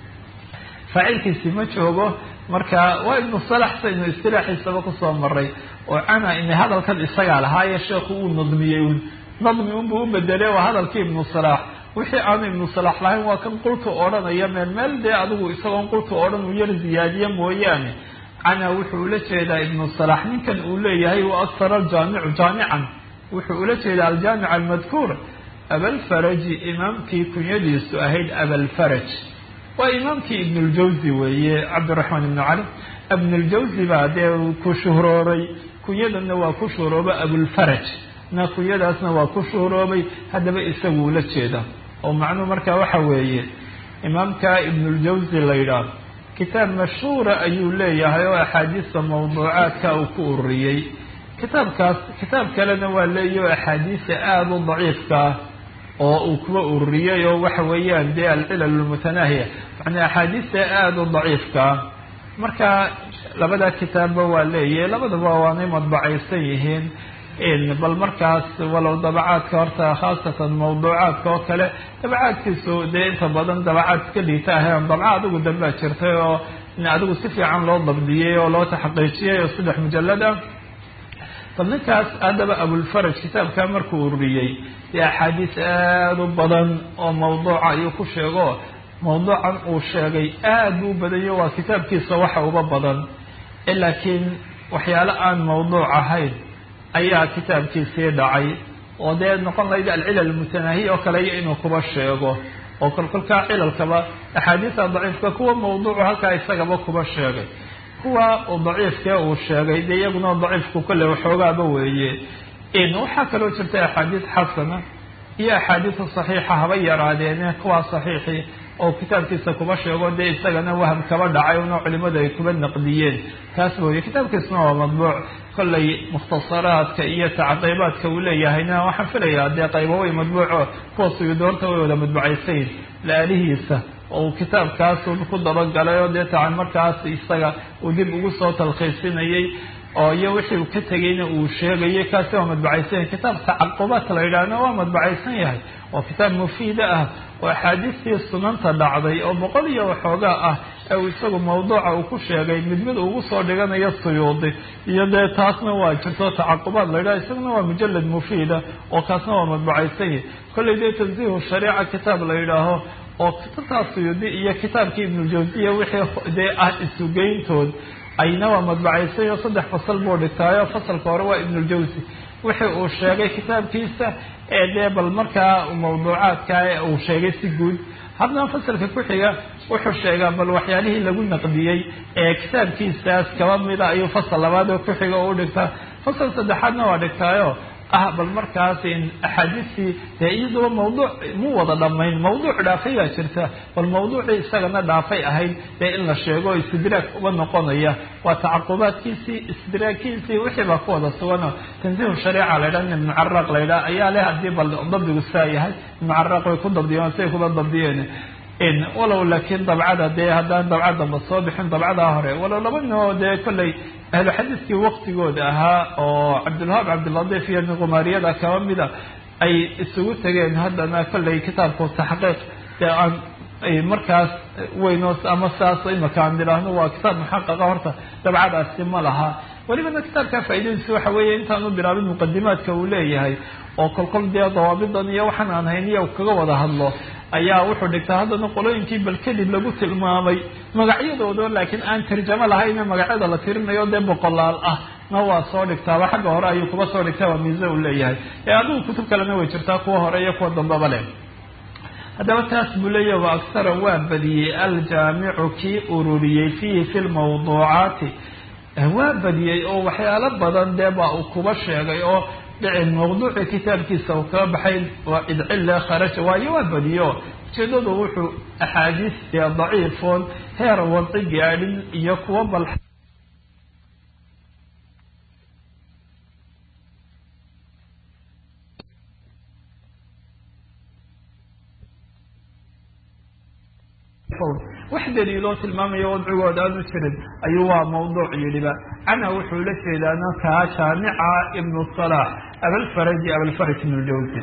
A: faacilkiisi ma joogo marka waa ibnu salax saynu istilaaxiisaba kusoo maray oo cana ina hadalkan isagaa lahaaye sheekhu uu nadmiyey un nadmi unbuu u bedelay waa hadalkii ibnu salax wixii aanu ibnu salax lahayn waa kan qultu odhanaya meel meel dee adigu isagoon qultu odhan uu yar ziyaadiye mooyaane cana wuxuu ula jeedaa ibnu salax ninkan uu leeyahay wa aksara aljaamicu jaamican wuxuu ula jeedaa aljaamic almadkuur abalfaraji imaamkii kunyadiisu ahayd abalfaraj waa imaamkii ibnuljawzi weeye cabdiraxmaan ibnu cali ibnuljawzi baa dee ku shuhrooray kunyadanna waa ku shuhroobay abulfaraj na kunyadaasna waa ku shuhroobay haddaba isaguu la jeeda oo macnuhu markaa waxa weeye imaamka ibnuljawzi la yidhaah kitaab mashhuura ayuu leeyahay oo axaadiista mawduucaadka uu ku ururiyey kitaabkaas kitaab kalena waa leeyahy oo axaadiista aada u daciifka ah oo uu kuwa ururiyey oo waxa weeyaan dee alcilal almutanaahiya macnaa axaadiista aada u daciifkaa marka labada kitaabba waa leeyahay labadaba waanay madbacaysan yihiin bal markaas walow dabacaadka horta khaasatan mawduucaadka oo kale dabacaadkiisu dee inta badan dabacaad iska liita ahayn dabca adigu dambaa jirtay oo adigu si fiican loo dabdiyey oo loo taxqiijiyey oo saddex mujalad ah bal ninkaas haddaba abulfaraj kitaabkaa markuu ururiyey dee axaadiis aada u badan oo mawduuca ayuu ku sheego mawduucan uu sheegay aad buu u badayo waa kitaabkiisa waxa uba badan laakiin waxyaalo aan mawduuc ahayn ayaa kitaabkiisii dhacay oo dee noqon lahayd alcilal mutanaahiya oo kale iyo inuu kuba sheego oo kolkolkaa cilalkaba axaadiista daciifka kuwa mawduucu halkaa isagaba kuba sheegay kuwa uu daciifkee uu sheegay dee iyaguna daciifku kolle waxoogaaba weeye waxaa kaloo jirta axaadiis xasana iyo axaadiisa saxiixa haba yaraadeene kuwaa saxiixii oo kitaabkiisa kuba sheego dee isagana waham kaba dhacay una culimadu ay kuba naqdiyeen taas mooye kitaabkiisuna waa madbuuc kollay mukhtasaraadka iyo tacqiibaadka uu leeyahayna waxaan filayaa dee qaybo way madbuuco kuwa suyudoorta way wada madbucaysayn laalihiisa oo kitaabkaas ku dabagalay oo dee tacan markaas isaga uu dib ugu soo talkhiisinayay oo iyo wixii uu ka tegayna uu sheegayay kaasi waa madbacaysan yahay kitaab tacaqubaat la yidhaahna waa madbacaysan yahay oo kitaab mufiida ah oo axaadiistii sunanta dhacday oo boqol iyo waxoogaa ah ee uu isagu mawduuca uu ku sheegay mid mid ugu soo dhiganayo suyuudi iyo dee taasna waa jirto tacaqubaad la yidhaha isaguna waa mujalad mufiida oo kaasna waa madbacaysan yahay kollay dee tansiihu shariica kitaab la yidhaaho oo kitaabtaa suyuudi iyo kitaabkii ibnuljawsiya wixii dee ah isugeyntood ayna waa madbacaysan oo saddex fasal buu dhigtaayo fasalka hore waa ibnuljawsi wixii uu sheegay kitaabkiisa ee dee bal markaa mawduucaadka uu sheegay si guud haddana fasalka ku xiga wuxuu sheegaa bal waxyaalihii lagu naqdiyey ee kitaabkiisaas kaba mida ayuu fasal labaad oo ku xiga oo u dhigtaa fasal saddexaadna waa dhigtaayo ah bal markaas axaadiistii dee iyaduba mawduuc mu wada dhamayn mawduuc dhaafay baa jirta bal mawduucii isagana dhaafay ahayd dee in la sheego istidraag uba noqonaya waa tacaqubaadkiisii istidraagkiisii wixii baa ku wada suganoo tansiihu shariica la ydhaha ibnu caraq la ydhaha ayaa leh haddii bal dabdigu saa yahay ibnu caraq way ku dabdiyeen siay kuba dabdiyeen walow laakiin dabcada dee haddaan dabcad damba soo bixin dabcadaa hore walow laba ninoo dee kolley ahlu xadiiskii waktigooda ahaa oo cabdilwahaab cabdiladiif iyo niqumaariyada kaba mida ay isugu tegeen haddana kolley kitaabku taxqiiq dee aan markaas weyno ama saas imaka aan idhaahno waa kitaab muxaqaqa horta dabcadaasi ma laha welibana kitaabka faaidadiisu waxa weeye intaanu bilaabin muqadimaadka uu leeyahay oo kolkol dee dawaabidan iyo waxaan aan hayniya kaga wada hadlo ayaa wuxuu dhigtaa haddana qolooyinkii bal kadib lagu tilmaamay magacyadooda laakiin aan tarjamo lahayne magacyada la tirinayo dee boqolaal ah na waa soo dhigtaaba xagga hore ayuu kuba soo dhigtaa waa miise uu leeyahay ee adigu kutub kalena way jirtaa kuwa hore iyo kuwa dambaba leh haddaba taas buu leeyahy wa aktara waa badiyey aljaamicu kii ururiyey fiihi fi lmawduucaati waa badiyey oo waxyaalo badan dee baa uu kuba sheegay oo dhici mawduuci kitaabkiisa uu kaga baxay waa idcille kharaja waayo waa badiyo ujeedadu wuxuu axaadiis dee daciifoon heer wadci gaadhin iyo kuwa bal wax daliiloo tilmaamaya wadcigooda aanu jirin ayuu waa mawduuc yidhiba cana wuxuu la jeedaana kaa jaamica ibnu salax abalfaraji abalfaraj ibnu jawsi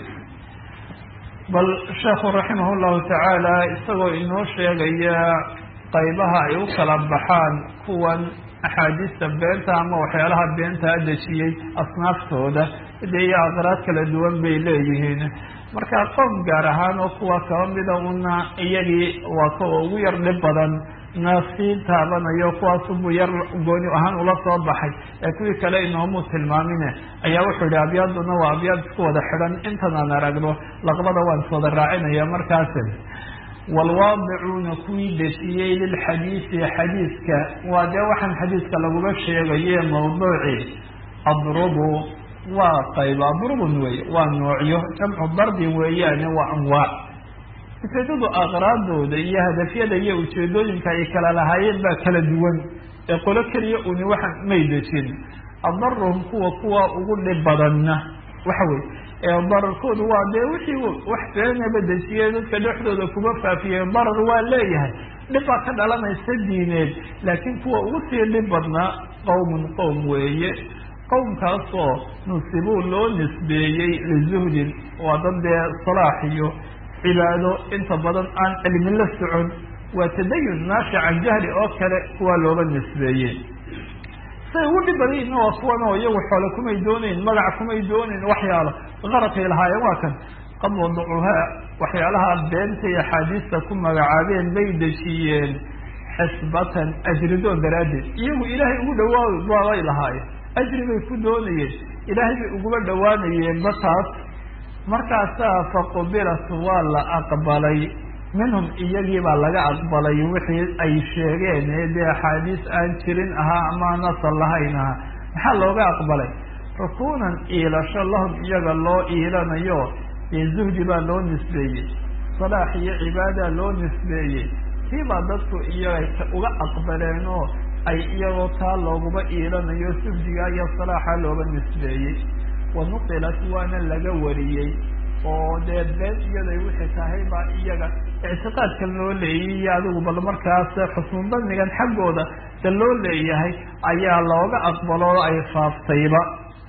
A: bal sheekhu raximah llahu tacaala isagoo inoo sheegaya qaybaha ay u kala baxaan kuwan axaadiista beenta ama waxyaalaha beenta dejiyey asnaaftooda dee iyo aqraad kala duwan bay leeyihiin marka qoom gaar ahaan oo kuwa kaba mida una iyagii waa kuwa ugu yar dhib badan na sii taabanayo kuwaasubuu yar gooni ahaan ula soo baxay ee kuwii kale inoomu tilmaamine ayaa wuxuu yihi abyaaduna waa abyaad isku wada xidhan intan aan aragno laqbada waan iswada raacinaya markaasi waalwaadicuuna kuwii dejiyey lilxadiisi xadiiska waa dee waxaan xadiiska laguma sheegaye mawduuci adrubu waa qayba adrubun wey waa noocyo jamcu darbin weeyaane waa anwaac ujeedadu aqraadooda iyo hadafyada iyo ujeedooyinka ay kala lahaayeen baa kala duwan ee qolo keliya uni waxaan may dejin adaruhum kuwa kuwa ugu dhib badanna waxa wey ee dararkoodu waa dee wixii wax beenaba dejiyey dadka dhexdooda kuma faafiyey darar waa leeyahay dhib baa ka dhalanaysa diineed laakiin kuwa ugu sii dhib badnaa qowmun qowm weeye qowmkaasoo nusibuu loo nisbeeyey lizuhdin waa dad dee salaax iyo cibaado inta badan aan cilmi la socon waa tadayun naashi can jahli oo kale kuwaa looga nisbeeyey say ugu dhib badayna waa kuwan oo iyagu xoole kumay doonayn magac kumay doonayn waxyaalo qaradkay lahaayeen waa kan qad wadacuhaa waxyaalaha beenta iyo axaadiista ku magacaabeen bay dejiyeen xisbatan ajridoon daraaddeed iyagu ilaahay ugu dhawaa waabay lahaayeen ajri bay ku doonayeen ilaahay bay uguba dhawaanayeen bataas markaasaa faqubilat waa la aqbalay minhum iyagii baa laga aqbalay wixii ay sheegeen ee dee axaadiis aan jirin ahaa ama aan asal lahayn ahaa maxaa looga aqbalay rukuunan iilasho lahum iyaga loo iilanayo dee zuhdi baa loo nisbeeyey salaax iyo cibaada loo nisbeeyey kiibaa dadku iyaga uga aqbaleen oo ay iyagoo taa looguma iilanayo sufdiga iyo salaaxa looga nisbeeyey wanuqilat waana laga wariyey oo dee been iyaday wixii tahay baa iyaga ictiqaadka loo leeyay iyo adigu bal markaas xusnu danigan xaggooda da loo leeyahay ayaa looga aqbalo oo ay faaftayba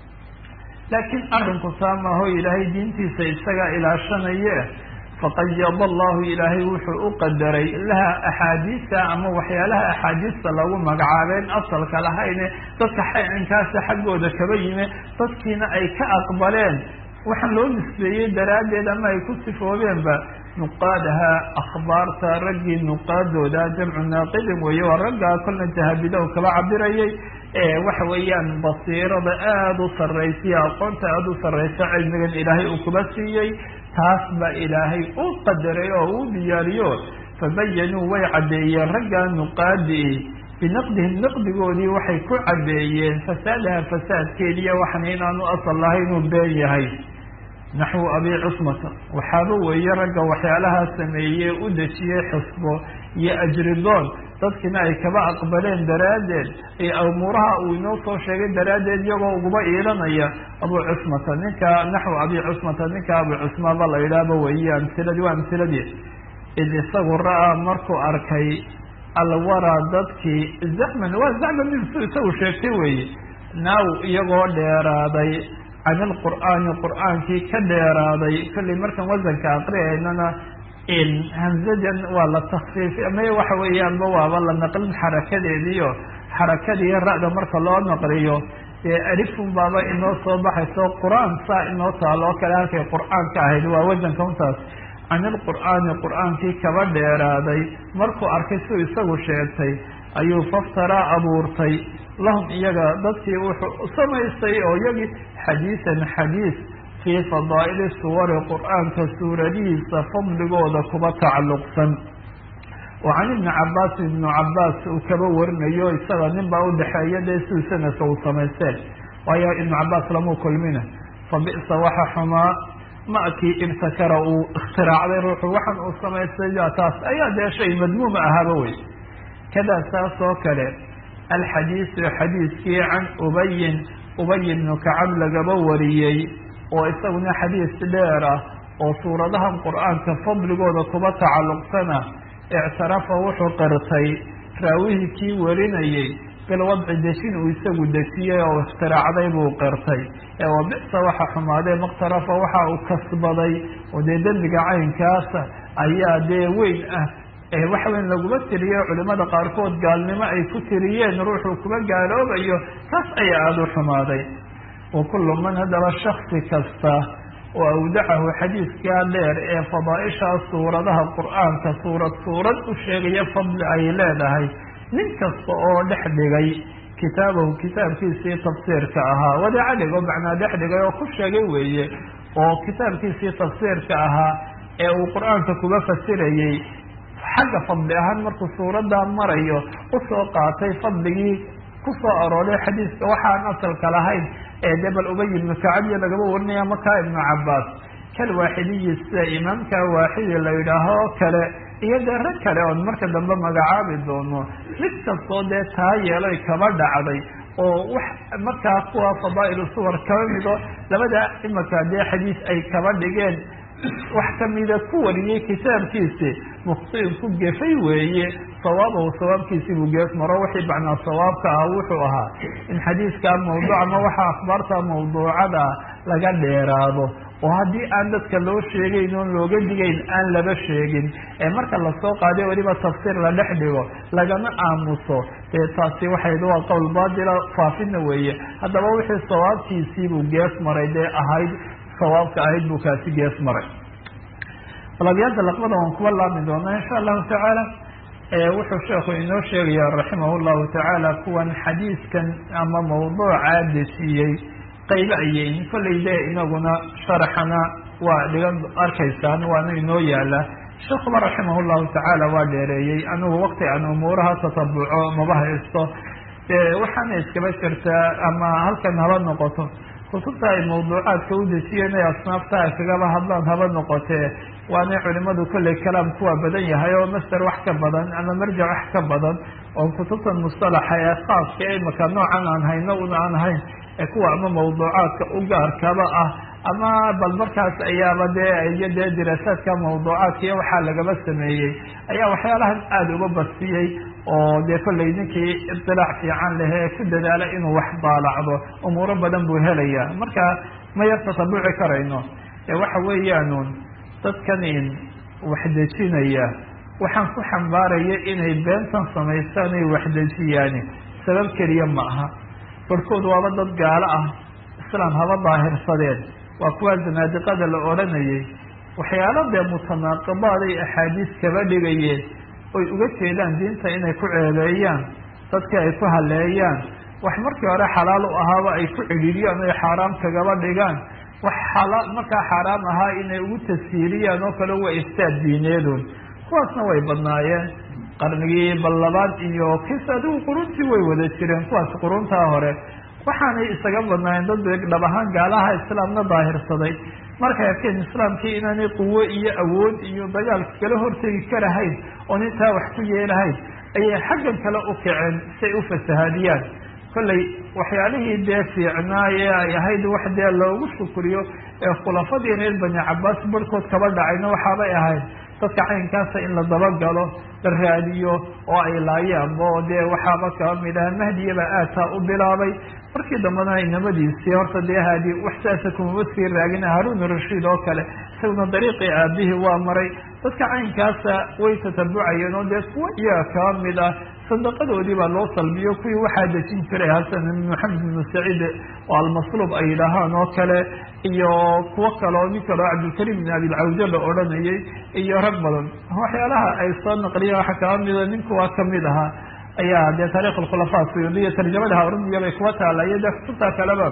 A: laakiin arrinku saamaho ilaahay diintiisa isaga ilaashanaye faqayada allahu ilaahay wuxuu u qadaray laha axaadiista ama waxyaalaha axaadiista lagu magacaabeen asalka lahayne dadka xinkaasa xaggooda kaba yime dadkiina ay ka aqbaleen waxaan loo nisbeeyey daraaddeed ama ay ku sifoobeenba nuqaadaha akhbaarta raggii nuqaadooda jamcu naaqidin weeye waa raggaa kolna jahabidow kaba cabirayay waxa weeyaan basiirada aada u sarraysiya aqoonta aada u sarraysa cilmigan ilaahay uu kuba siiyey taas baa ilaahay u qadaray oo uu diyaariyo fabayanuu way caddeeyeen raggaa nuqaadii binaqdihim naqdigoodii waxay ku caddeeyeen fasaadaha fasaadkeediiyo waxan inaanu asal lahay inuu been yahay naxwu abi cusmata waxaaba weeye ragga waxyaalahaa sameeyey u dejiyey xusbo iyo ajridoon dadkina ay kaba aqbaleen daraaddeed iyo umuuraha uu inoo soo sheegay daraaddeed iyagoo uguba iilanaya abu cusmata ninka naxwu abi cusmata ninka abu cusmaba la yidhaahba weeye amsiladii waa amsiladii id isagu ra-a markuu arkay alwaraa dadkii zaxman waa zaxman ninsu isagu sheegtay weeye naaw iyagoo dheeraaday can ilqur'aani qur'aankii ka dheeraaday kollay markaan wasanka aqriyaynana in hamzadan waa la takfiif ama waxa weeyaanba waaba la naqlin xarakadeediio xarakadii ra-da marka loo naqliyo dee alifun baaba inoo soo baxayso qur-aan saa inoo taalo oo kale halkay qur-aanka ahayd waa wasanka untaas can ilqur'aani qur-aankii kaba dheeraaday markuu arkay siuu isagu sheegtay ayuu faftaraa abuurtay lahum iyaga dadkii wuxuu samaystay oo iyagii xadiisan xadiis fii fadaa'ili suwari qur-aanka suuradihiisa fadligooda kuba tacalluqsan oo can ibni cabaas ibnu cabaas uu kaba warinayo isaga nin baa udhexeeya dee siduu sanadka uu samaysteen waayo ibnu cabaas lamuu kulmina fa bi'sa waxa xumaa makii ibtakara uu ikhtiraacday ruuxu waxan uu samaystay taas ayaa dee shay madmuuma ahaaba wey kadaa saas oo kale alxadiisu xadiiskii can ubayin ubay ibnu kacab lagaba wariyey oo isaguna xadiis dheer ah oo suuradahan qur-aanka fadligooda kuba tacalluqsana ictarafa wuxuu qirtay raawihii kii warinayey bilwadci dejin uu isagu dejiyey oo ikhtiraacday buu qirtay ee wa bisa waxa xumaadee makhtarafa waxa uu kasbaday oo dee dembiga caynkaasa ayaa dee weyn ah waxa weyn laguma tiriyo culimada qaarkood gaalnimo ay ku tiriyeen ruuxuu kuba gaaloobayo taas ayaa aada u xumaaday wa kullu man haddaba shaksi kasta oo awdacahu xadiiskaa dheer ee fadaaishaa suuradaha qur-aanka suurad suurad u sheegaya fadli ay leedahay nin kasta oo dhex dhigay kitaabahu kitaabkiisii tafsiirka ahaa wadeeca dhig oo macnaa dhex dhigay oo ku sheegay weeye oo kitaabkiisii tafsiirka ahaa ee uu qur-aanka kuba fasirayey xagga fadli ahaan markuu suuradaa marayo usoo qaatay fadligii kusoo arooray xadiiska waxaan asalka lahayn ee dee bal ubay ibnu kacabiya lagaba warinaya makaa ibnu cabaas kal waaxidiyi sida imaamka waaxidi la yidhaaho oo kale iyo dee rag kale oon marka dambe magacaabi doono mid kastoo dee taa yeeloy kaba dhacday oo wax markaa kuwa fadaa'ilu suwar kaba mido labada imaka dee xadiis ay kaba dhigeen wax kamida ku wariyey kitaabkiisi mukhtiin ku gefay weeye sawaabahu sawaabkiisii buu geef maro wixii macnaa sawaabka ah wuxuu ahaa in xadiiskaa mawduuc ama waxa akhbaarta mawduucada laga dheeraado oo haddii aan dadka loo sheegayn oon looga digayn aan laba sheegin ee marka lasoo qaaday weliba tafsiir la dhex dhigo lagama aamuso dee taasi waxay waa qowl baatila faafina weeye haddaba wixii sawaabkiisiibuu geef maray dee ahayd sawaabka ahayd buu kaasi geef maray balabyaada laqbada waan kuwa laabmi doonaa insha allahu tacaala wuxuu sheekhu inoo sheegaya raximah llahu tacaala kuwan xadiiskan ama mawduucaa dejiyey qaybo ayeyn kollay dee inaguna sharaxana waa dhigan arkaysaan waana inoo yaala sheekuba raximah llahu tacaala waa dheereeyey anigu waqti aan umuuraha tatabuco maba haysto waxaana iskaba jirtaa ama halkan haba noqoto kutubta ay mawduucaadka u dejiyeen ay asnaafta ay kagaba hadlaan haba noqotee waanay culimadu kolley kalaam kuwa badan yahay oo master wax ka badan ama marjac wax ka badan oo kutubtan mustalaxa ee khaaska ee imaka noocan aan hayno una aan ahayn ee kuwa ama mawduucaadka u gaarkaba ah ama bal markaas ayaaba dee iyo dee diraasaadka mawduucaadka iyo waxaa lagaba sameeyey ayaa waxyaalahan aada uga basiyey oo dee kollay ninkii ibtilaac fiican leh ee ku dadaala inuu wax daalacdo umuuro badan buu helaya marka ma yar tatabuci karayno ee waxa weeyaanun dadkan in wax dejinaya waxaan ku xambaaraya inay beentan samaystaan ay wax dejiyaani sabab keliya ma aha barhkood waaba dad gaalo ah islaam haba daahirsadeen waa kuwaa zanaadiqada la odhanayay waxyaalo dee mutanaaqibaad ay axaadiis kaba dhigayeen oy uga jeedaan diinta inay ku ceebeeyaan dadka ay ku haleeyaan wax markii hore xalaal u ahaaba ay ku cidhiiriyaan oy xaaraam kagaba dhigaan wax xalaal markaa xaaraam ahaa inay ugu tashiiriyaan oo kale waa iftaad diineedun kuwaasna way badnaayeen qarnigii ballabaad iyo kis adigu quruntii way wada jireen kuwaas quruntaa hore waxaanay isaga badnaayeen dad dhab ahaan gaalaha islaamna daahirsaday markay arkeen islaamkii inaanay quwo iyo awood iyo dagaal kala hortegi karahayn oon intaa wax ku yeelahayn ayay xaggan kale u kaceen si ay u fasahaadiyaan kollay waxyaalihii dee fiicnaaye ay ahayd wax dee loogu shukriyo ee khulafadii reer bani cabaas barhkood kaba dhacayna waxaabay ahayd dadka caynkaasa in la dabagalo la raadiyo oo ay laayaanba oo dee waxaaba kaba mid aha mahdiyaba aataa u bilaabay markii dambena inamadiisii horta dee haadi wax saasa kumama sii raagin haruun rashiid oo kale isaguna dariiqii aabihii waa maray dadka caynkaasa way tatabucayeen oo dee kuwa iyaga kaba mid ah sadaqadoodii baa loo salbiyo kuwii waxaa dejin jiray hasan maxamed ibnu saciid oo almasluub ay yidhaahaan oo kale iyo kuwo kale oo nin kaleo cabdilkariim bin abilcawja la odhanayay iyo rag badan waxyaalaha ay soo naqliyeen waxaa kaba mida ninkuwaa kamid ahaa ayaa dee taarikh alkhulafaa suyuudiya tarjamada harumiya bay kuwa taala iyo dee kutubtaa kaleba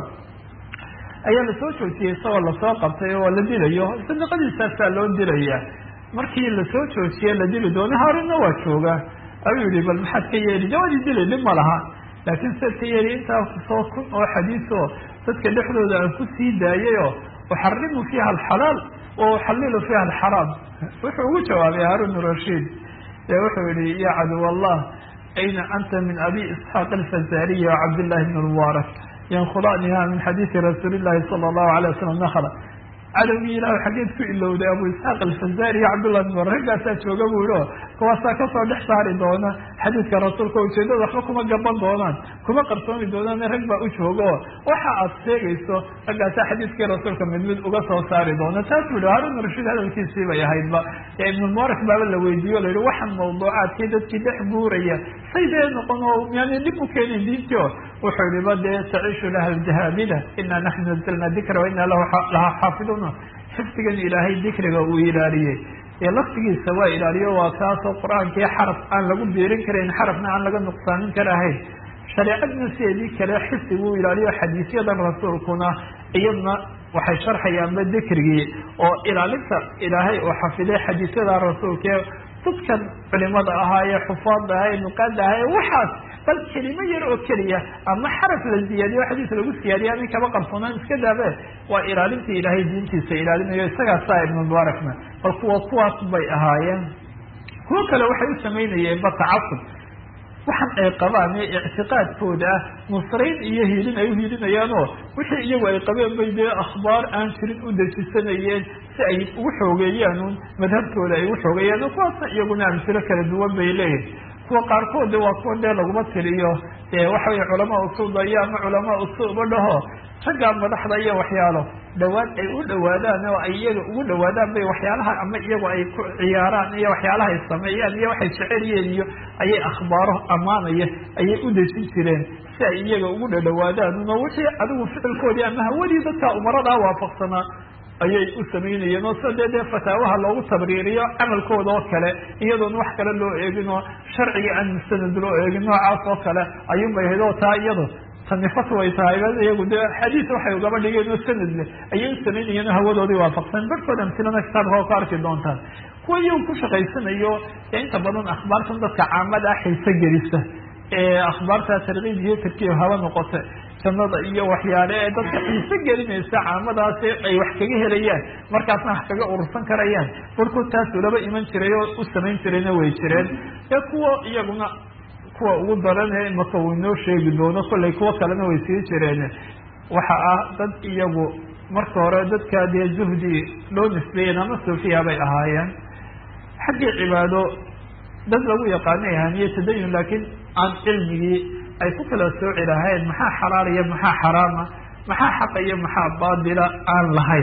A: ayaa lasoo joojiyey isagoo lasoo qabtay oo la dilayo sadaqadiisaasaa loo dilaya markii lasoo joojiyey la dili doono haarunna waa jooga ayuu yihi bal maxaad ka yeeli jawaadii dili dhib ma laha laakiin siaad ka yeeli intaa kusoo kun oo xadiis oo dadka dhexdooda aan ku sii daayayoo uxarimu fiiha alxalaal wa uxalilu fiiha alxaraam wuxuu ugu jawaabay haarun rashiid ee wuxuu yihi ya caduw allah ayna anta min abi isxaaq alfazariyi wa cabdillahi bn mubaarak yankhulaniha min xadiisi rasuuli llahi sala allahu alay wasalam nakla cadowgii ilaah xaggeed ku ilowday abu isxaaq alfazari iyo cabdullah bin mubaarak raggaasaa jooga buu yihi o kuwaasaa kasoo dhex saari doona xadiidka rasuulka ujeedada waxba kuma gaban doonaan kuma qarsoomi doonaan rag baa u jooga oo waxa aad sheegayso raggaasaa xadiidkii rasuulka mid mid uga soo saari doona taas bu yihi haarun rashiid hadalkiisii bay ahaydba ee ibnulmubarak baaba la weydiiye o la yihi waxaan mawduucaadkii dadkii dhex buuraya say dee noqon oo yani dhib u keenin diintii o wuxuu yihi ba dee taciishu laha aljahaabida ina naxnu nazalna dikra wa ina laha xaafidun xifdigan ilaahay dikriga uu ilaaliyey ee laftigiisa waa ilaaliyo waa kaasoo qur-aankii xaraf aan lagu biirin karayn xarafna aan laga nuqsaamin karahayn shareecadna sideedii kale xifdiguu ilaaliyo xadiisyadan rasuulkuna iyadna waxay sharxayaanba dikrigii oo ilaalinta ilaahay oo xafiday xadiisyada rasuulkae dadkan culimada ahaa ee xufaada ahaa ee nuqaada ahaa ee waxaas bal kelimo yar oo keliya ama xaraf la ziyaadiyo xadiis lagu siyaadiya amin kaba qarsoonaan iska daabe waa ilaalintii ilaahay diintiisa ilaalinayo isagaasaa ibnu mubaarakna bal kuwa kuwaas bay ahaayeen kuwo kale waxay u samaynayeen ba tacasub waxan ay qabaan ee ictiqaadkooda ah nusrayn iyo hiilin ay uhiilinayaan oo wixii iyagu ay qabeen bay dee akhbaar aan jirin u dejisanayeen si ay ugu xoogeeyaan un madhabtooda ay ugu xoogeeyaan oo kuwaasna iyaguna amsilo kala duwan bay leeyihin kuwa qaarkood waa kuwa dee laguma tiriyo dee waxa weye culamaa usuuba iyo ama culamaa usuuba dhaho raggaa madaxda iyo waxyaalo dhawaad ay u dhawaadaan oo ay iyaga ugu dhawaadaan bay waxyaalaha ama iyagu ay ku ciyaaraan iyo waxyaalaha ay sameeyaan iyo waxay jeceliyeen iyo ayay akhbaaro ammaanaya ayay u dejin jireen si ay iyaga ugu dhadhawaadaan uno wixii adigu ficilkoodii ama hawadii dadka umaradaa waafaqsanaa ayay u samaynayeen oo sida dee dee fataawaha loogu tabriiriyo camalkooda oo kale iyadoona wax kale loo eegin oo sharciga aan mustanad loo eegin noocaas oo kale ayuunbay ahayd oo taa iyado tani fatwa ay tahay iyagu dee xadiis waxay ugaba dhigeen oo sanad leh ayay u samaynayeen oo hawadoodii waafaqsan barhkood amsilana kitaabka oo ka arki doontaan kuwa iyagu ku shaqaysanayo ee inta badan akhbaartan dadka caamada ah xiise gelisa ee akhbaarta tarkiib iyo tarkiib haba noqote jannada iyo waxyaale ee dadka xiise gelinaysa caamadaas ay wax kaga helayaan markaasna wax kaga urursan karayaan barkood taas ulaba iman jiray oo u samayn jirayna way jireen ee kuwa iyaguna kuwa ugu daran ee imaka uu inoo sheegi doono kollay kuwo kalena way sii jireen waxa ah dad iyagu marka hore dadka dee zuhdi loo nisbeeyen ama sufiya bay ahaayeen xaggii cibaado dad lagu yaqaanay ahaniye tadayun laakiin aan cilmigii ay ku kala sooci lahayn maxaa xalaal iyo maxaa xaraama maxaa xaqa iyo maxaa baadila aan lahayn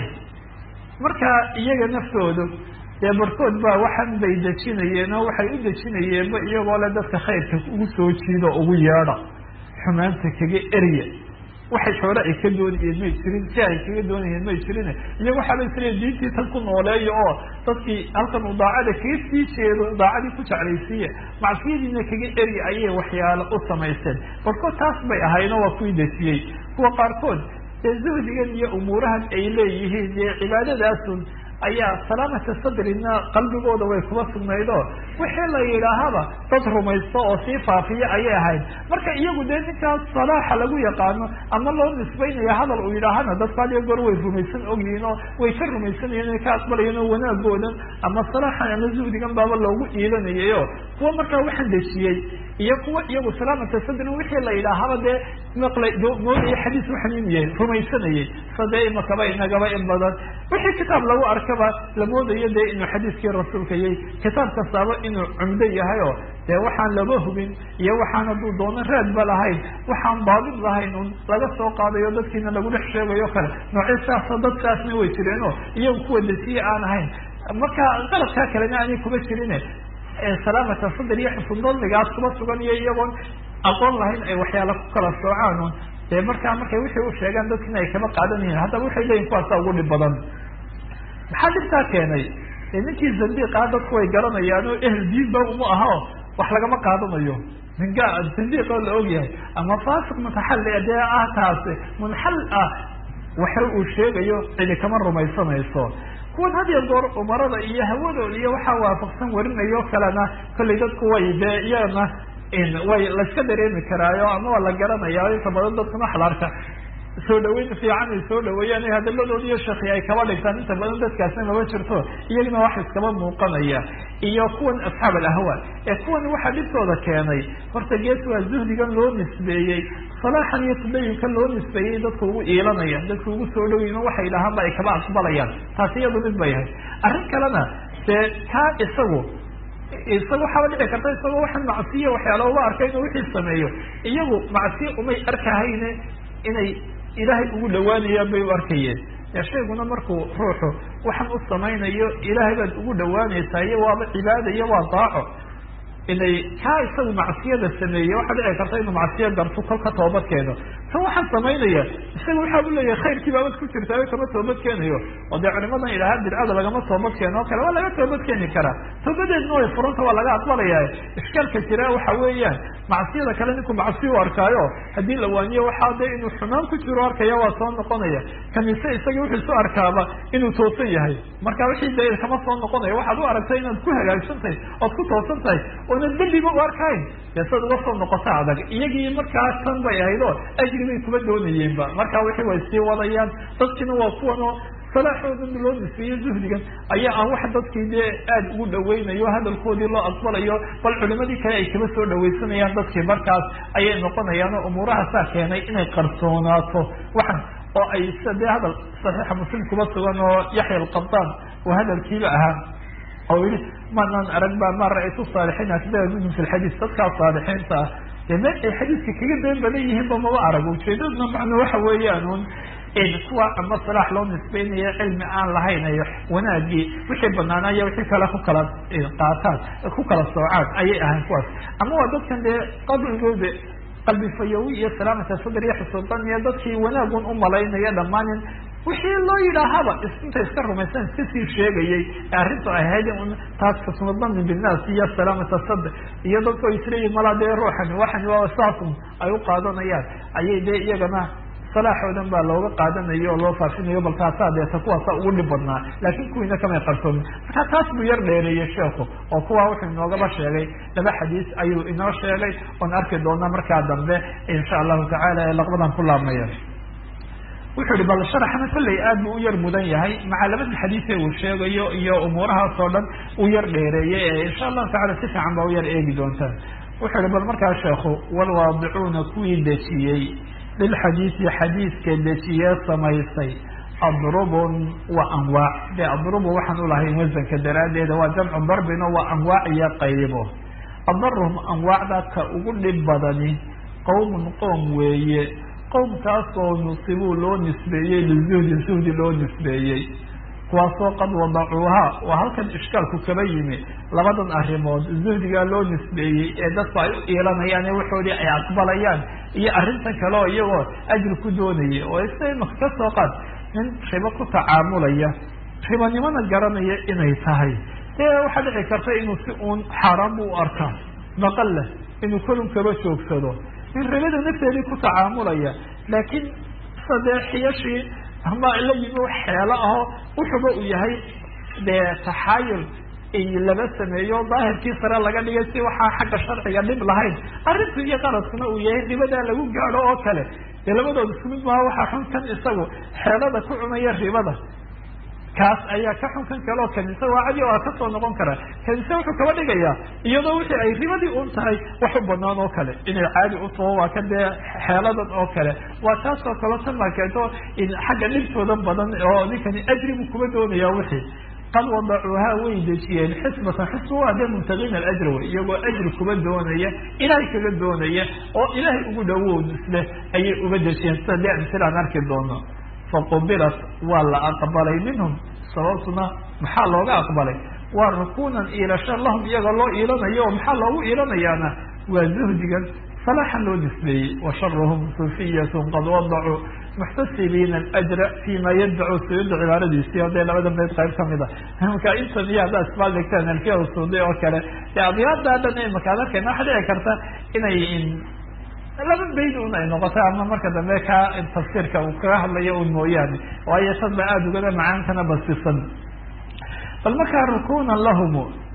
A: marka iyaga naftoodu dee barkood baa waxan bay dejinayeen oo waxay u dejinayeenba iyagoo le dadka khayrka ugu soo jiido ugu yeedha xumaanta kaga erya waxay xoole ay ka doonayeen may jirin si ay kaga doonayeen may jirin iyago waxaaba isleeya diintii tan ku nooleeyo oo dadkii halkan uu daacada kaga sii jeedo daacadii ku jeclaysiiye macsiyadiina kaga eri ayay waxyaalo u samaysteen barkood taas bay ahayno waa kuwii desiyey kuwa qaarkood dee zuhdigan iyo umuurahan ay leeyihiin dee cibaadadaasun ayaa salaamata sadrina qalbigooda way kuba sugnayd oo wixii la yidhaahaba dad rumaysto oo sii faafiya ayay ahayd marka iyagu dee ninkaas salaaxa lagu yaqaano ama loo nisbaynaya hadal uu yidhaahana dadku hadiyo goor way rumaysan ogyihiin oo way ka rumaysanayeen inay ka aqbalayeen oo wanaagoodan ama salaaxan ama zuhdigan baaba loogu iilanayay o kuwa markaa waxaan dejiyey iyo kuwa iyagu salaamata sadrin wixii la yidhaahaba dee maqlay moodaya xadiis waxan inu yahay rumaysanayay sadee imakaba inagaba in badan wixii kitaab lagu arkaba la moodayo dee inuu xadiiskii rasuulka yahay kitaab kastaaba inuu cumdo yahay oo dee waxaan laba hubin iyo waxaan hadduu doono raadba lahayn waxaan baadid lahayn un laga soo qaadayo dadkiina lagu dhex sheegayo kale noocyo saasoo dadkaasna way jireenoo iyagu kuwa desiye aan ahayn marka qaladkaa kalena aanay kuma jirine salaamata sadr iyo xusundadligaas kuba sugan iyo iyagoon aqoon lahayn ay waxyaala ku kala soocaan un dee markaa markay wixii u sheegaan dadkina ay kama qaadanayeen haddaba waxay leeyihin kuwaasa ugu dhib badan maxaa dhibtaa keenay ninkii zandiiqaa dadku way garanayaan oo ehel diinba uma aha o wax lagama qaadanayo ninka zandiiq oo la ogyahay ama faasiq mutaxalli dee ah taasi munxal ah waxa uu sheegayo cidi kama rumaysanayso kuwan had iyo goor umarada iyo hawadooda iyo waxaa waafaqsan warinayo kalena kollay dadku way dee iyagana way laiska dareemi karaayo ama waa la garanaya inta badan dadkuna xalaarka soo dhaweyn fiican ay soo dhaweeyaan hadaladooda iyo shaki ay kaba dhigtaan inta badan dadkaasna maba jirto iyagana wax iskaba muuqanaya iyo kuwan asxaab alahwa ee kuwan waxaa dhibtooda keenay horta gees waa zuhdigan loo nisbeeyey salaaxan iyo tadayunkan loo nisbeeyey dadku ugu iilanaya dadku ugu soo dhaweyn waxay dhahaanba ay kaba aqbalayaan taasi iyadu mid bay ahayd arrin kalena dee kaa isagu isaga waxaaba dhici karta isagoo waxaan macsiya waxyaala uga arkay inuu wixii sameeyo iyagu macsiya umay arkahayne inay ilaahay ugu dhawaanayaan bay u arkayeen ya shayguna markuu ruuxu waxaan u samaynayo ilaahay baad ugu dhawaanaysaa iyo waaba cibaada iyo waa daaco inay kaa isagu macsiyada sameeye waxaa dhici karta inuu macsiyo garto kol ka toobad keeno tan waxaan samaynaya isaga waxaa u leeyahay khayrkii baabad ku jirtaa kama toobad keenayo oo dee culimadan idhahaa bidcada lagama toobad keeno o kale waa laga toobad keeni karaa toobadeedna way furanta waa laga aqbalaya ishkaalka jira waxa weeyaan macsiyada kale ninku macsi u arkaayo haddii la waaniyo waxaa dee inuu xumaan ku jiro arkaya waa soo noqonaya kamise isaga wuxuu isu arkaaba inuu toosan yahay marka wixii dee kama soo noqonaya waxaad u aragtay inaad ku hagaagsan tahay ood ku toosan tahay oonan dembiba u arkayn dee sad uga soo noqota adag iyagii markaa tan bay ahayd oo ajri bay kuma doonayeenba marka wixii way sii wadayaan dadkiina waa kuwan oo salaaxoodan loo nisbeeyo zuhdigan ayaa aan wax dadkii dee aada ugu dhaweynayo hadalkoodii loo aqbalayo bal culimadii kale ay kaba soo dhawaysanayaan dadkii markaas ayay noqonayaan oo umuurahaasaa keenay inay qarsoonaato waxan oo ay sida dee hadal saxiixa muslim kuba sugan oo yaxya alqabaan oo hadalkiiba ahaa oo yihi manaan arag ba ma ra-aytu saalixiina sidada minhum fi lxadiis dadkaa saalixiinta ah dee meel ay xadiiska kaga been badan yihiin ba maba arag ujeedadna macno waxa weeyaan un kuwa ama salaax loo nisbeynayo cilmi aan lahayn ay wanaagii wixii banaanaya wixii kale ku kala qaataan ku kala soocaan ayay ahayn kuwaas ama waa dadkan dee qabrigooda qalbi fayowi iyo salaamata sadr iyo xusuudan iyo dadkii wanaagun u malaynaya dhammaanin wixii loo yidhaahaba inta iska rumaysan iska sii sheegayay arrintu ahayd un taas kasmadani binaas iyo salaamata sadr iyo dadku ay isleeyihin malaa dee ruuxani waxani waa saasun ay u qaadanayaan ayay dee iyagana salaaxoodan baa looga qaadanayo oo loo faafinayo bal taasaa deeta kuwaasa ugu dhib badnaa laakiin kuwiina kamay qarsoomin marka taas buu yar dheereeyey sheeku oo kuwa wuxuu inoogaba sheegay laba xadiis ayuu inoo sheegay oon arki doona markaa dambe insha allahu tacaala ee laqbadan ku laabmaya wuxuu yihi bal sharaxna kolley aad buu u yar mudan yahay maca labada xadiise uu sheegayo iyo umuurahaas oo dhan uu yar dheereeyey ee insha allahu tacala si fiican baa u yar eegi doontaan wuxuu yihi bal markaa sheekhu walwaadicuuna kuwii dejiyey lilxadiisi xadiiska dejiye samaysay adrubun wa anwaac de adrubu waxaan ulahayn wasanka daraaddeeda waa jamcu darbino waa anwaac iyo qaybo adarum anwaacda ka ugu dhib badani qowmun qoom weeye qowmkaasoo nusibuu loo nisbeeyey lizuhdi zuhdi loo nisbeeyey kuwaasoo qad wadacuuhaa waa halkan ishkaalku kaba yimi labadan arrimood zuhdigaa loo nisbeeyey ee dadku ay u iilanayaan ee waxoodii ay aqbalayaan iyo arrintan kale oo iyagoo ajri ku doonaya oo isa imaka ka soo qaad nin ribo ku tacaamulaya ribanimana garanaya inay tahay dee waxaa dhici karta inuu si uun xaaraan bu u arkaa maqal leh inuu kolun kaba joogsado nin ribada nafteedii ku tacaamulaya laakiin sadee xiyashii ama la yimi xeelo aho wuxuba uu yahay dee taxaayul laba sameeyo daahirkii sare laga dhigay si waxaa xagga sharciga dhib lahayn arrintu iyo qaradkuna uu yahay ribadaa lagu gaadho oo kale dee labadooda isku mid maaha waxaa xun kan isagu xeelada ku cunaya ribada kaas ayaa ka xun kan kale oo kanise waa cadi waa kasoo noqon karaa kanise wuxuu kaba dhigayaa iyadoo wixii ay ribadii un tahay wax u banaan oo kale inay caadi u taho waa ka dee xeeladan oo kale waa taas oo kale tan baa keento xagga dhibtooda badan oo ninkani ajribu kuma doonaya wixii qad wadacuuhaa way dejiyeen xisbatan xisba waa dee mubtagiina alajra wey iyagoo ajri kuba doonaya ilaahay kaga doonaya oo ilaahay ugu dhawow isleh ayay uga dejiyeen sida dee amsilaan arki doono faqubilat waa la aqbalay minhum sababtuna maxaa looga aqbalay waa rukunan iilasho lahum iyaga loo iilanayo oo maxaa loogu iilanayaana waa zuhdigan salaaxan loo nisbeeyey wa sharuhum sufiyatun qad wadacuu muxtasibiina alajra fima yaddacu suyuda cibaaradiisii o dee labada bayd qayb kamid a marka inta miya haddaa isbaal dhigtaan alfiya usuuday oo kale dee adyaada dhan imaka ad arkayna waxaa dhici karta inay laba bayd un ay noqotay ama marka dambe ka tafsiirka uu kaga hadlayo un mooyaane waayo tad ba aada ugada macaankana basisan bal markaa rukunan lahum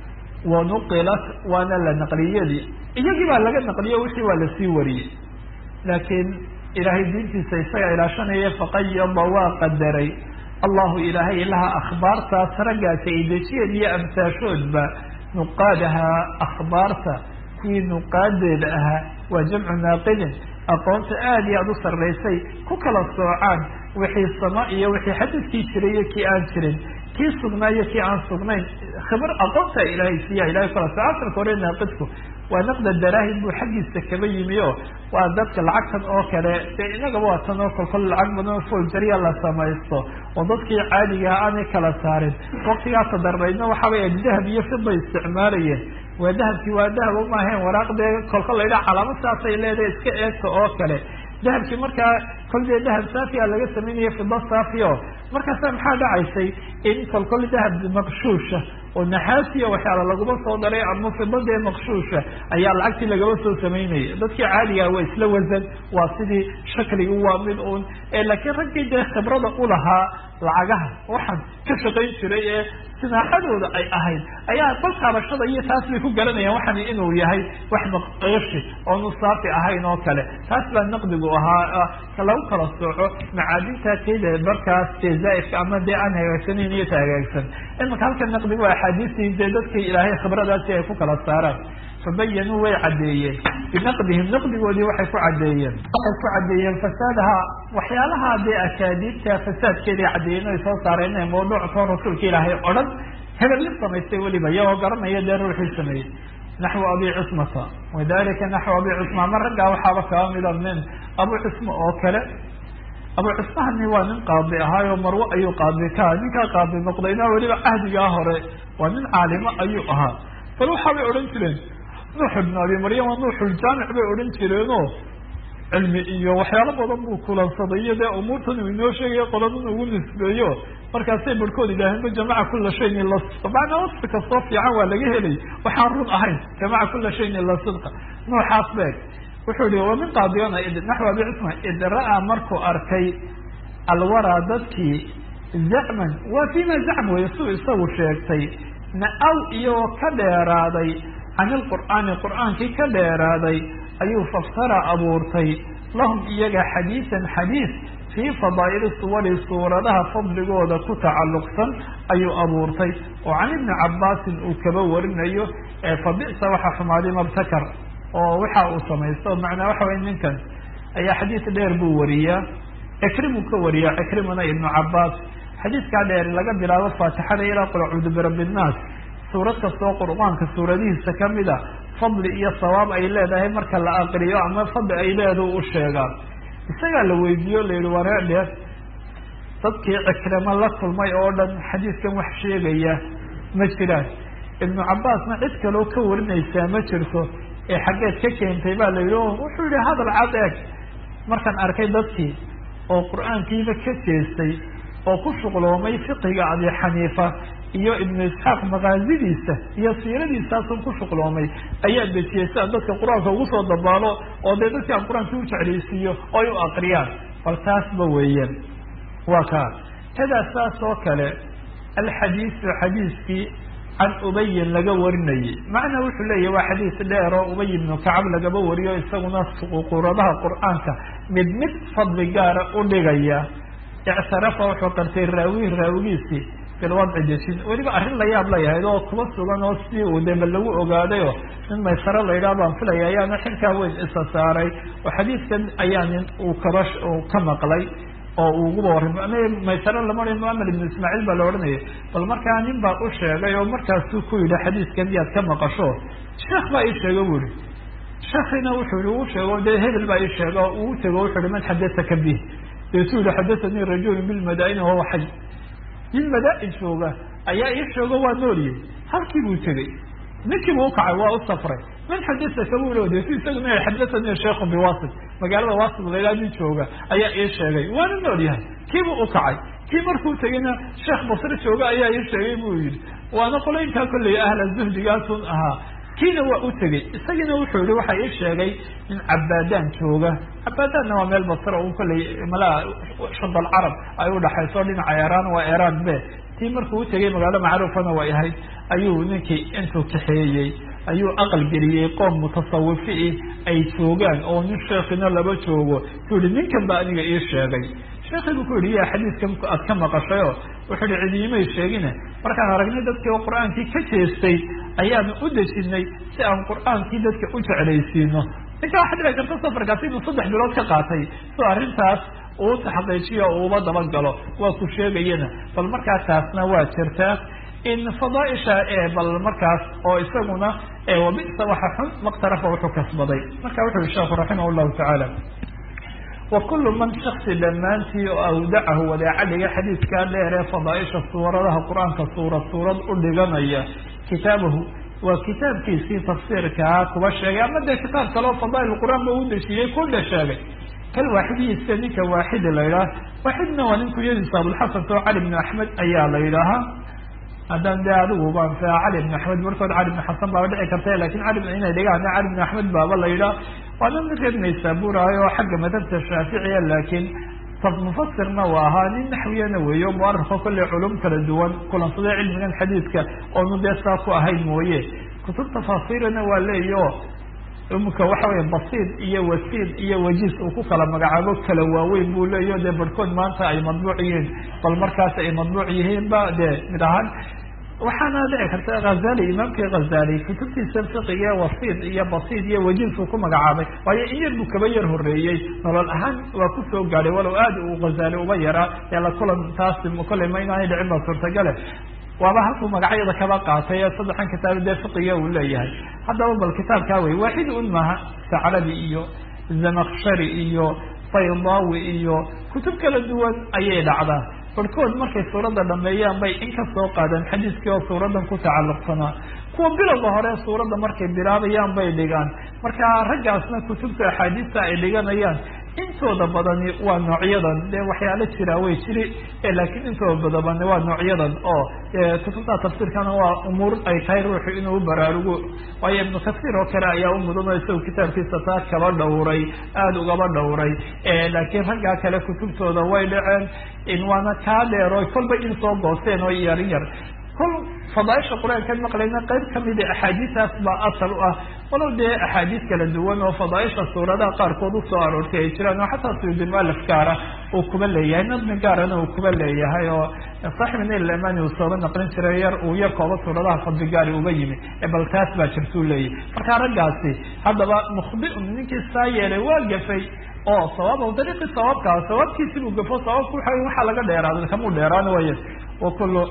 A: wanuqilat waana la naqliyadii iyagii baa laga naqliyo wixii waa lasii wariyey laakiin ilaahay diintiisa isaga ilaashanaya faqayada waa qadaray allahu ilaahay laha akhbaartaas raggaasi ay dejiyeen iyo amsaashoodba nuqaadaha akhbaarta kuwii nuqaadeeda ahaa waa jamcu naaqidin aqoonta aada iyo aada u sarraysay ku kala soocaan wixii sama iyo wixii xadidkii jiray iyo kii aan jirin kii sugnaa iyo kii aan sugnayn khibar aqoonta ilaahay siiya ilahay kala sooco asalka hore naaqidku waa naqda daraahim buu xaggiisa kaba yimi o waa dadka lacagtan oo kale dee inagaba waa tan oo kolkol lacag badan oo foljariya la samaysto oo dadkii caadigaha aanay kala saarin waktigaa tadarbaydna waxaabay dahab iyo fida isticmaalayeen waa dahabkii waa dahab umaahayn waraaqdee kolkol la yidhaha calaamad saasay leedahay iska eegta oo kale dahabkii markaa kol dee dahab saafiya laga sameynaya fida saafi o markaasa maxaa dhacaysay in kolkol dahab maqshuusha oo naxaasiya waxyaala laguma soo daray ama fidadee maqshuusha ayaa lacagtii lagaba soo samaynaya dadkii caadigaa waa isla wasan waa sidii shakligu waa mid un laakiin raggii dee khibrada ulahaa lacagaha waxaan ka shaqayn jiray ee sinaaxadooda ay ahayd ayaa bal taabashada iyo taas bay ku garanayaan waxan inuu yahay wax maqeeshi oonu saafi ahayn oo kale taas baa naqdigu ahaa ka lagu kala sooco macaadinta tayda markaas dee zaaifka ama dee aan hagaagsanayn iyo ta hagaagsan imaka halka naqdigu axaadiistii dee dadkii ilaahay khibradaasi ay ku kala saaraan fabayanuu way caddeeyeen binaqdihim naqdigoodii waxay ku caddeeyeen waxay ku caddeeyeen fasaadaha waxyaalaha dee akaadiibta fasaadkeeday caddeeyeen ay soo saareen inay mawduuctoo rasuulka ilaahay o dhan hebel lin samaystay weliba iyagoo garanaya dee ruuxii sameeyey naxwu abi cusmata wadalika naxwu abi cusma ma raggaa waxaaba kaba mida min abu cusma oo kale abu cusmahani waa nin qaadi ahaayo marwo ayuu qaadi ka ninkaa qaadi noqdayna weliba cahdigaa hore waa nin caalimo ayuu ahaa bal waxaabay odhan jireen nuux ibn abi maryama nuuxuljaamic bay odhan jireenoo cilmi iyo waxyaalo badan buu kulansaday iyo dee umuurtan uu inoo sheegayo qoladan ugu nisbeeyo markaasay barhkood yidhaaheen ba jamaca kula shayin ila sidqa macnaa wasfi kastoo fiican waa laga helay waxaan run ahayn jamaca kula shayin ila sidqa nuuxaas beeg wuxuu yihi wa min qaadiyona naxw abi cusman id ra-a markuu arkay alwaraa dadkii zacman waa fima zacm wey suu isagu sheegtay na-aw iyagoo ka dheeraaday can ilqur'aani qur'aankii ka dheeraaday ayuu faftara abuurtay lahum iyaga xadiisan xadiis fii fadaa'ili suwari suuradaha fadligooda ku tacalluqsan ayuu abuurtay oo can ibni cabaasin uu kaba warinayo fabi'sa waxa xumaaday mabtakar oo waxa uu samaysto macnaa waxa way ninkan ayaa xadiis dheer buu wariyaa cikrimuu ka wariyaa cikrimuna ibnu cabaas xadiiskaa dheer laga bilaabo faatixada ilaa qul acuudu birabbi nnaas suurad kastoo qur'aanka suuradihiisa kamida fadli iyo sawaab ay leedahay marka la aqriyo ama fadli ay leedahay u sheegaa isagaa la weydiiyo la yihi waree dheer dadkii cikramo la kulmay oo dhan xadiiskan wax sheegaya ma jiraan ibnu cabaasna cid kaloo ka warinaysaa ma jirto ee xaggeed ka keentay baa la yidhi o wuxuu yihi hadal cad eeg markaan arkay dadkii oo qur-aankiiba ka jeestay oo ku shuqloomay fiqiga abi xaniifa iyo ibnu isxaaq makaasidiisa iyo siiradiisaasun ku shuqloomay ayaa dejiyay si aan dadka qur-aanka ugu soo dabaalo oo dee dadki aan qur-aanka u jeclaysiiyo oo ay u akriyaan bal taasba weeyaan waa kaa kadaa saas oo kale alxadiisu xadiiskii can ubayin laga warinayay macnaa wuxuu leeyahy waa xadiis dheer oo ubay ibnu kacab lagaba wariyo isaguna quradaha qur-aanka mid mid fadli gaara u dhigaya ictarafa wuxuu qartay raawi raawigiisii bilwadci dejin weliba arrin la yaab layahayd oo kuba sugan oo sidii uu deba lagu ogaadayo nin maysaro la yidhaha baan filaya ayaana xilkaa weyn isa saaray oo xadiiskan ayaa nin uu kaba ka maqlay oo uu uguba warramay maysaro lama odhan muamed ibnu ismaaciil baa la odhanayay bal markaa nin baa u sheegay oo markaasuu ku yidhi xadiiskan yaad ka maqasho sheekh baa ii sheega bu ihi sheekhiina wuxuu yihi uu sheego dee hebel baa ii sheega oo uu tego wuxu uhi man xadasaka bih deetuu yihi xadasanii rajulun bilmadaa'ini wahuwa xay nin madaa-in jooga ayaa ii sheego waa nooliyey halkii buu tegey ninkii buu ukacay waa u safray man xadasaka bu lo deetu isaguna xadasanii sheikhu biwasit magaalada wasit lailaa nin jooga ayaa ii sheegay waana nool yahay kiibuu ukacay kii markuu tegeyna sheekh basre jooga ayaa ii sheegay buu yihi waana qolaynkaa kolley ahla zuhdigaasun ahaa kiina waa u tegey isagiina wuxuu yihi waxa ii sheegay in cabaadaan jooga cabaadaanna waa meel basra un kolley malaa shadal carab ay udhaxayso dhinaca eraan waa eraan be tii markuu utegey magaalo macruufana way ahayd ayuu ninkii intuu kaxeeyey ayuu aqal geliyey qoom mutasawifi ay joogaan oo nin sheekina laba joogo suu yihi ninkan ba aniga ii sheegay sheekii buu ku yihi ya xadiiskan aad ka maqashay o wuxuu yihi cidiimay sheegine markaan aragnay dadkii oo qur-aankii ka jeestay ayaanu u dejinay si aan qur-aankii dadka u jeclaysiino ninka waxa dhici karta safarkaasi inuu saddex bilood ka qaatay so arrintaas uu taxaqiijiyo o uuba dabagalo waa ku sheegayana bal markaa taasna waa jirtaa in fadaaisha ee bal markaas oo isaguna wabisa waxa xun maktarafa wuxuu kasbaday marka wuxu yihi sheekhu raximah llahu tacaala wa kullu man shaksi dhammaantii oo awdacahu wadaaca dhiga xadiidkaa dheer ee fadaaisha suuradaha qur-aanka suurad suurad u dhiganaya kitaabahu waa kitaabkiisii tafsiirkaa kuba sheegay ama dee kitaab kaleo fadaail qur-aan ba u dejiyey kudha sheegay kal waaxidiisa ninka waaxidi la yidhaha waaxidna waa nin kuyadiisa abulxasan oo cali bn axmed ayaa la yidhaahaa haddaan de adigu baan fia cali bn axmed markood cali bn xasan baaba dhici karta lakin cali inay dhigaan cali bn axmed baaba la yidhaha waana nin reer naysaburahay oo xagga madhabta shaaficiya laakiin mufasirna waa ahaa nin naxwiyana weeyo muarifo kolley culum kala duwan kulansaday cilmigan xadiidka oonu dee saa ku ahayn mooye kutub tafaasiirana waa leeyo imika waxa weya basiid iyo wasiid iyo wajiis uu ku kala magacaabo kala waaweyn buu leeyo dee barhkood maanta ay madbuuc yihiin bal markaas ay madbuuc yihiin ba dee mid ahaan waxaana dhici karta hazali imaamkii hazali kutubtiisa fiqiga wasiid iyo basiid iyo wajiis uu ku magacaabay waayo in yar buu kaba yar horeeyey nolol ahaan waa kusoo gaadhay walow aad uu hazali uba yaraa ee la kulan taasi kolley ma inaanay dhicin ba suurtagale waaba halkuu magacyada kaba qaatay ee saddexan kitaab dee fiqiga uu leeyahay haddaba bal kitaabkaa wey waaxid un maha sacrabi iyo zamakshari iyo baydawi iyo kutub kala duwan ayay dhacdaa barhkood markay suuradda dhameeyaan bay in ka soo qaadaan xadiiskii oo suuradan ku tacalluqsanaa kuwa bilowga hore suuradda markay bilaabayaan bay dhigaan marka raggaasna kutubta axaadiista ay dhiganayaan intooda badani waa noocyadan dee waxyaalo jiraa way jiri laakiin intooda badabani waa noocyadan oo kutubta tafsiirkana waa umuur ay tahay ruuxu inuu baraarugo waayo ibnu kasiir oo kale ayaa u mudan oo isagu kitaabkiisa taa kaba dhowray aada ugaba dhowray laakiin raggaa kale kutubtooda way dhaceen in waana kaa dheero kolba in soo goosteen oo yar yar kol fadaaisha qur-aankan maqlayna qayb kamida axaadiistaas baa asal u ah walow dee axaadiis kala duwan oo fadaaisha suuradaha qaarkood usoo aroortay ay jiraan oo xataa suyudi mualif gaara uu kuba leeyahay nadmi gaarana uu kuba leeyahay oo saaxibu nail amani uu sooba naqlin jiray yar uu yar kooba suuradaha fadli gaari uga yimi bal taas baa jirtuu leeyahy marka raggaasi haddaba mukhbiun ninkii saa yeelay waa gafay oo sawaab dariiqi sawaabkaa sawaabkiisi buu gafo sawaabku waa waxaa laga dheeraada kamuu dheeraan way wakulu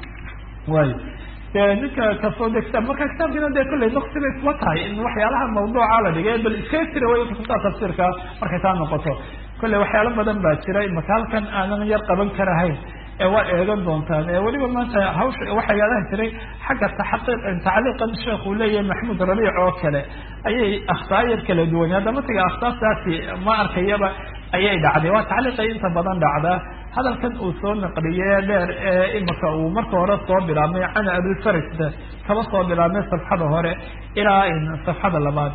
A: way de ninka kasoo de kitaab marka kitaabkiina de kolley naqsi bay kuma tahay in waxyaalaha mawduuca la dhigay bal iskaga tira way kutubta tafsiirka markay taa noqoto kolley waxyaalo badan baa jira imaka halkan aanan yar qaban karahayn ee waa eegan doontaan ee weliba maanta hawsha waxaa yaadan jiray xagga taxaqiiq tacliiqan sheekhu leeyahay maxamuud rabiic oo kale ayay akhtaayar kala duwan hadda matiga akhtaartaasi ma arkayaba ayay dhacday waa tacliiqay inta badan dhacdaa hadalkan uu soo naqliye dheer ee imika uu marka hore soo bilaabmay can abifarisda kaba soo bilaabmay safxada hore ilaa safxada labaad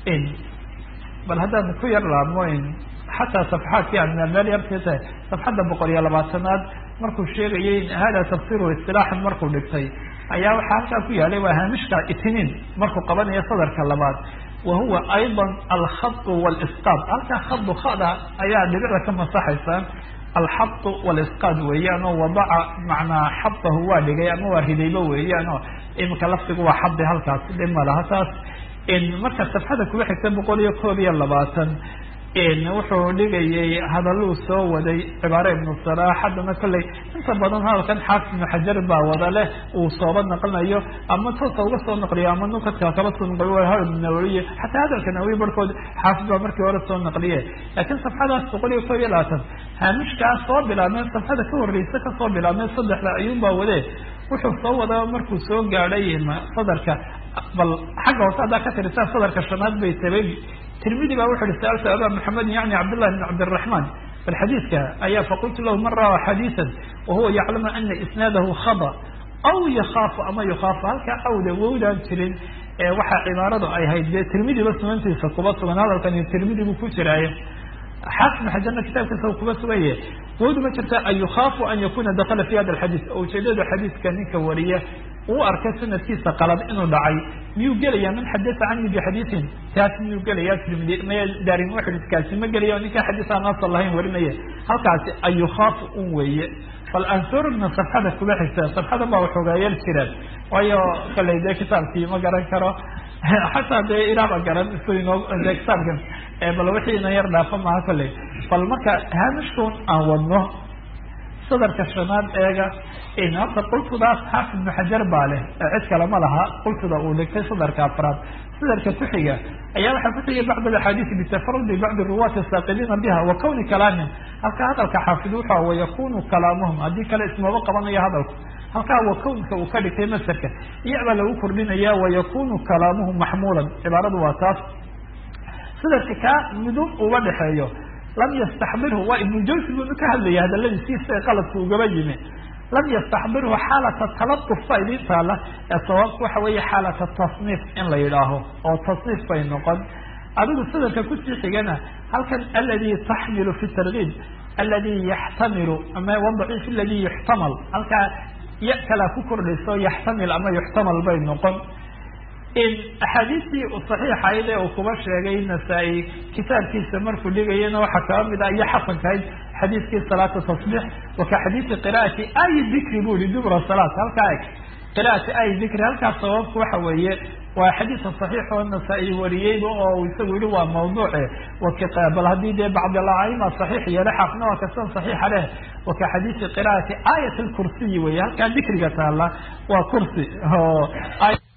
A: bal haddaan ku yar laabmo xataa safxaadkii aadna meel yartii tahay safxadda boqol iyo labaatanaad markuu sheegayay hada tafsiru istilaaxan markuu dhigtay ayaa waxaa halkaa ku yaalay waa haamishka itiniin markuu qabanayo sadarka labaad wa huwa ayضa alkhadu wاlisqaad halkaa khadu khada ayaa dhibicda ka masaxaysaa alxadu walisqaad weeyaan oo wadaca macnaa xadahu waa dhigay ama waa ridayba weeyaan oo iminka laftigu waa xadi halkaas dhib ma laha taas marka safxada kuga xigta boqol iyo koob iyo labaatan wuxuu dhigayay hadaluu soo waday cibaare ibnu salaax haddana kolley inta badan hadalkan xaafid ibnu xajar baa wada leh uu sooba naqlinayo ama toosa uga soo naqliyo ama nukadka kala soo naqliyo ha ibnu nawawiye xataa hadalka nawawi barhkood xaafid baa markii hore soo naqliye laakiin safxadaas boqol iyo koob iyo labaatan haamishkaas soo bilaabmay safxada ka horreysa kasoo bilaabmay saddexda ayuunbaa wade wuxuu soo wadaa markuu soo gaadhay sadarka bal xagga hoose haddaa ka tirisaa sadarka shanaad bay tabay tirmidi baa wuxu uhi saaltu aba maxamed yani cabdillah bn cabdiraxman bal xadiidka ayaa faqultu lahu man rawa xadiisan wahuwa yaclamu ana isnaadahu khada aw yakaafu ama yukaafu halkaa awda wowdaan jirin waxaa cibaaradu ay hayd dee tirmidiba sunantiisa kuba sugan hadalkani tirmidi buu ku jiraayo xaafid ibn xajarna kitaabkiisa kuba sugaye wowdu ma jirta an yukhaafu an yakuna dakala fi hada alxadiis oo ujeedada xadiiska ninka wariya uu arkay sanadkiisa qalad inuu dhacay miyuu gelaya man xadasa cani bixadiisin taas miyuu gelaya tirmidi maya daarin xadiiskaasi ma gelaya o ninkaa xadiis aan asal lahayn warinaya halkaasi an yukhaafu un weeye bal aan soo rogna safxada kuba xigta safxada baa waxoogayeel jiraan waayo kaley dee kitaabkii ma garan karo xataa dee ilaaba garan isu inoo de kitaabkan bal wixii ina yar dhaafo maha kolley bal marka haamishkun aan wadno sadarka shanaad eega horta qultudaas xaafid ibnu xajar baa leh cid kale ma laha qultuda uu dhigtay sadarka afraad sadarka kuxiga ayaa waxaa kuxigay bacd axaadiisi bitafarudi bacdi ruwaati saaqiliina biha wa kawni kalaamihim halkaa hadalka xaafid wuxa wayakunu kalaamuhum haddii kale ismaba qabanayo hadalku halkaa wa kownka uu ka dhigtay masarka iyabaa lagu kordhinaya wayakunu kalaamuhum maxmuulan cibaaradu waa taas sadarka kaa midub uga dhexeeyo lam yastaxbirhu waa ibnu jawsi buu ka hadlaya hadaladiisiisa qaladku ugaba yimi lam yastaxbirhu xaalata taladuf baa idin taala ee sawaabku waxa weeye xaalata tasniif in la yidhaaho oo tasniif bay noqon adigu sadarka kusii xigana halkan aladi taxmilu fi targiib aladi yaxtamilu ama wadaciif aladi yuxtamal halkaa ya kalaa ku kordhayso yaxtamil ama yuxtamal bay noqon axaadiistii saxiixayd ee uu kuba sheegay nasaa-i kitaabkiisa markuu dhigayana waxaa kaba mid ah iyo xasankahayd xadiiskii salaata tasbiix waka xadiisi qira'ati ay dikri bu yihi dubra salaat halkaa eg qira'ati ay dikri halkaas sababku waxa weeye waa xadiisa saxiix oo nasaa-i wariyeyba oo isagu yihi waa mawduuce bal haddii dee bacdilaaima saxiix yeele xaafna waa kasan saxiixa leh waka xadiisi qira'ati aayat lkursiyi weye halkaa dikriga taala waa kursi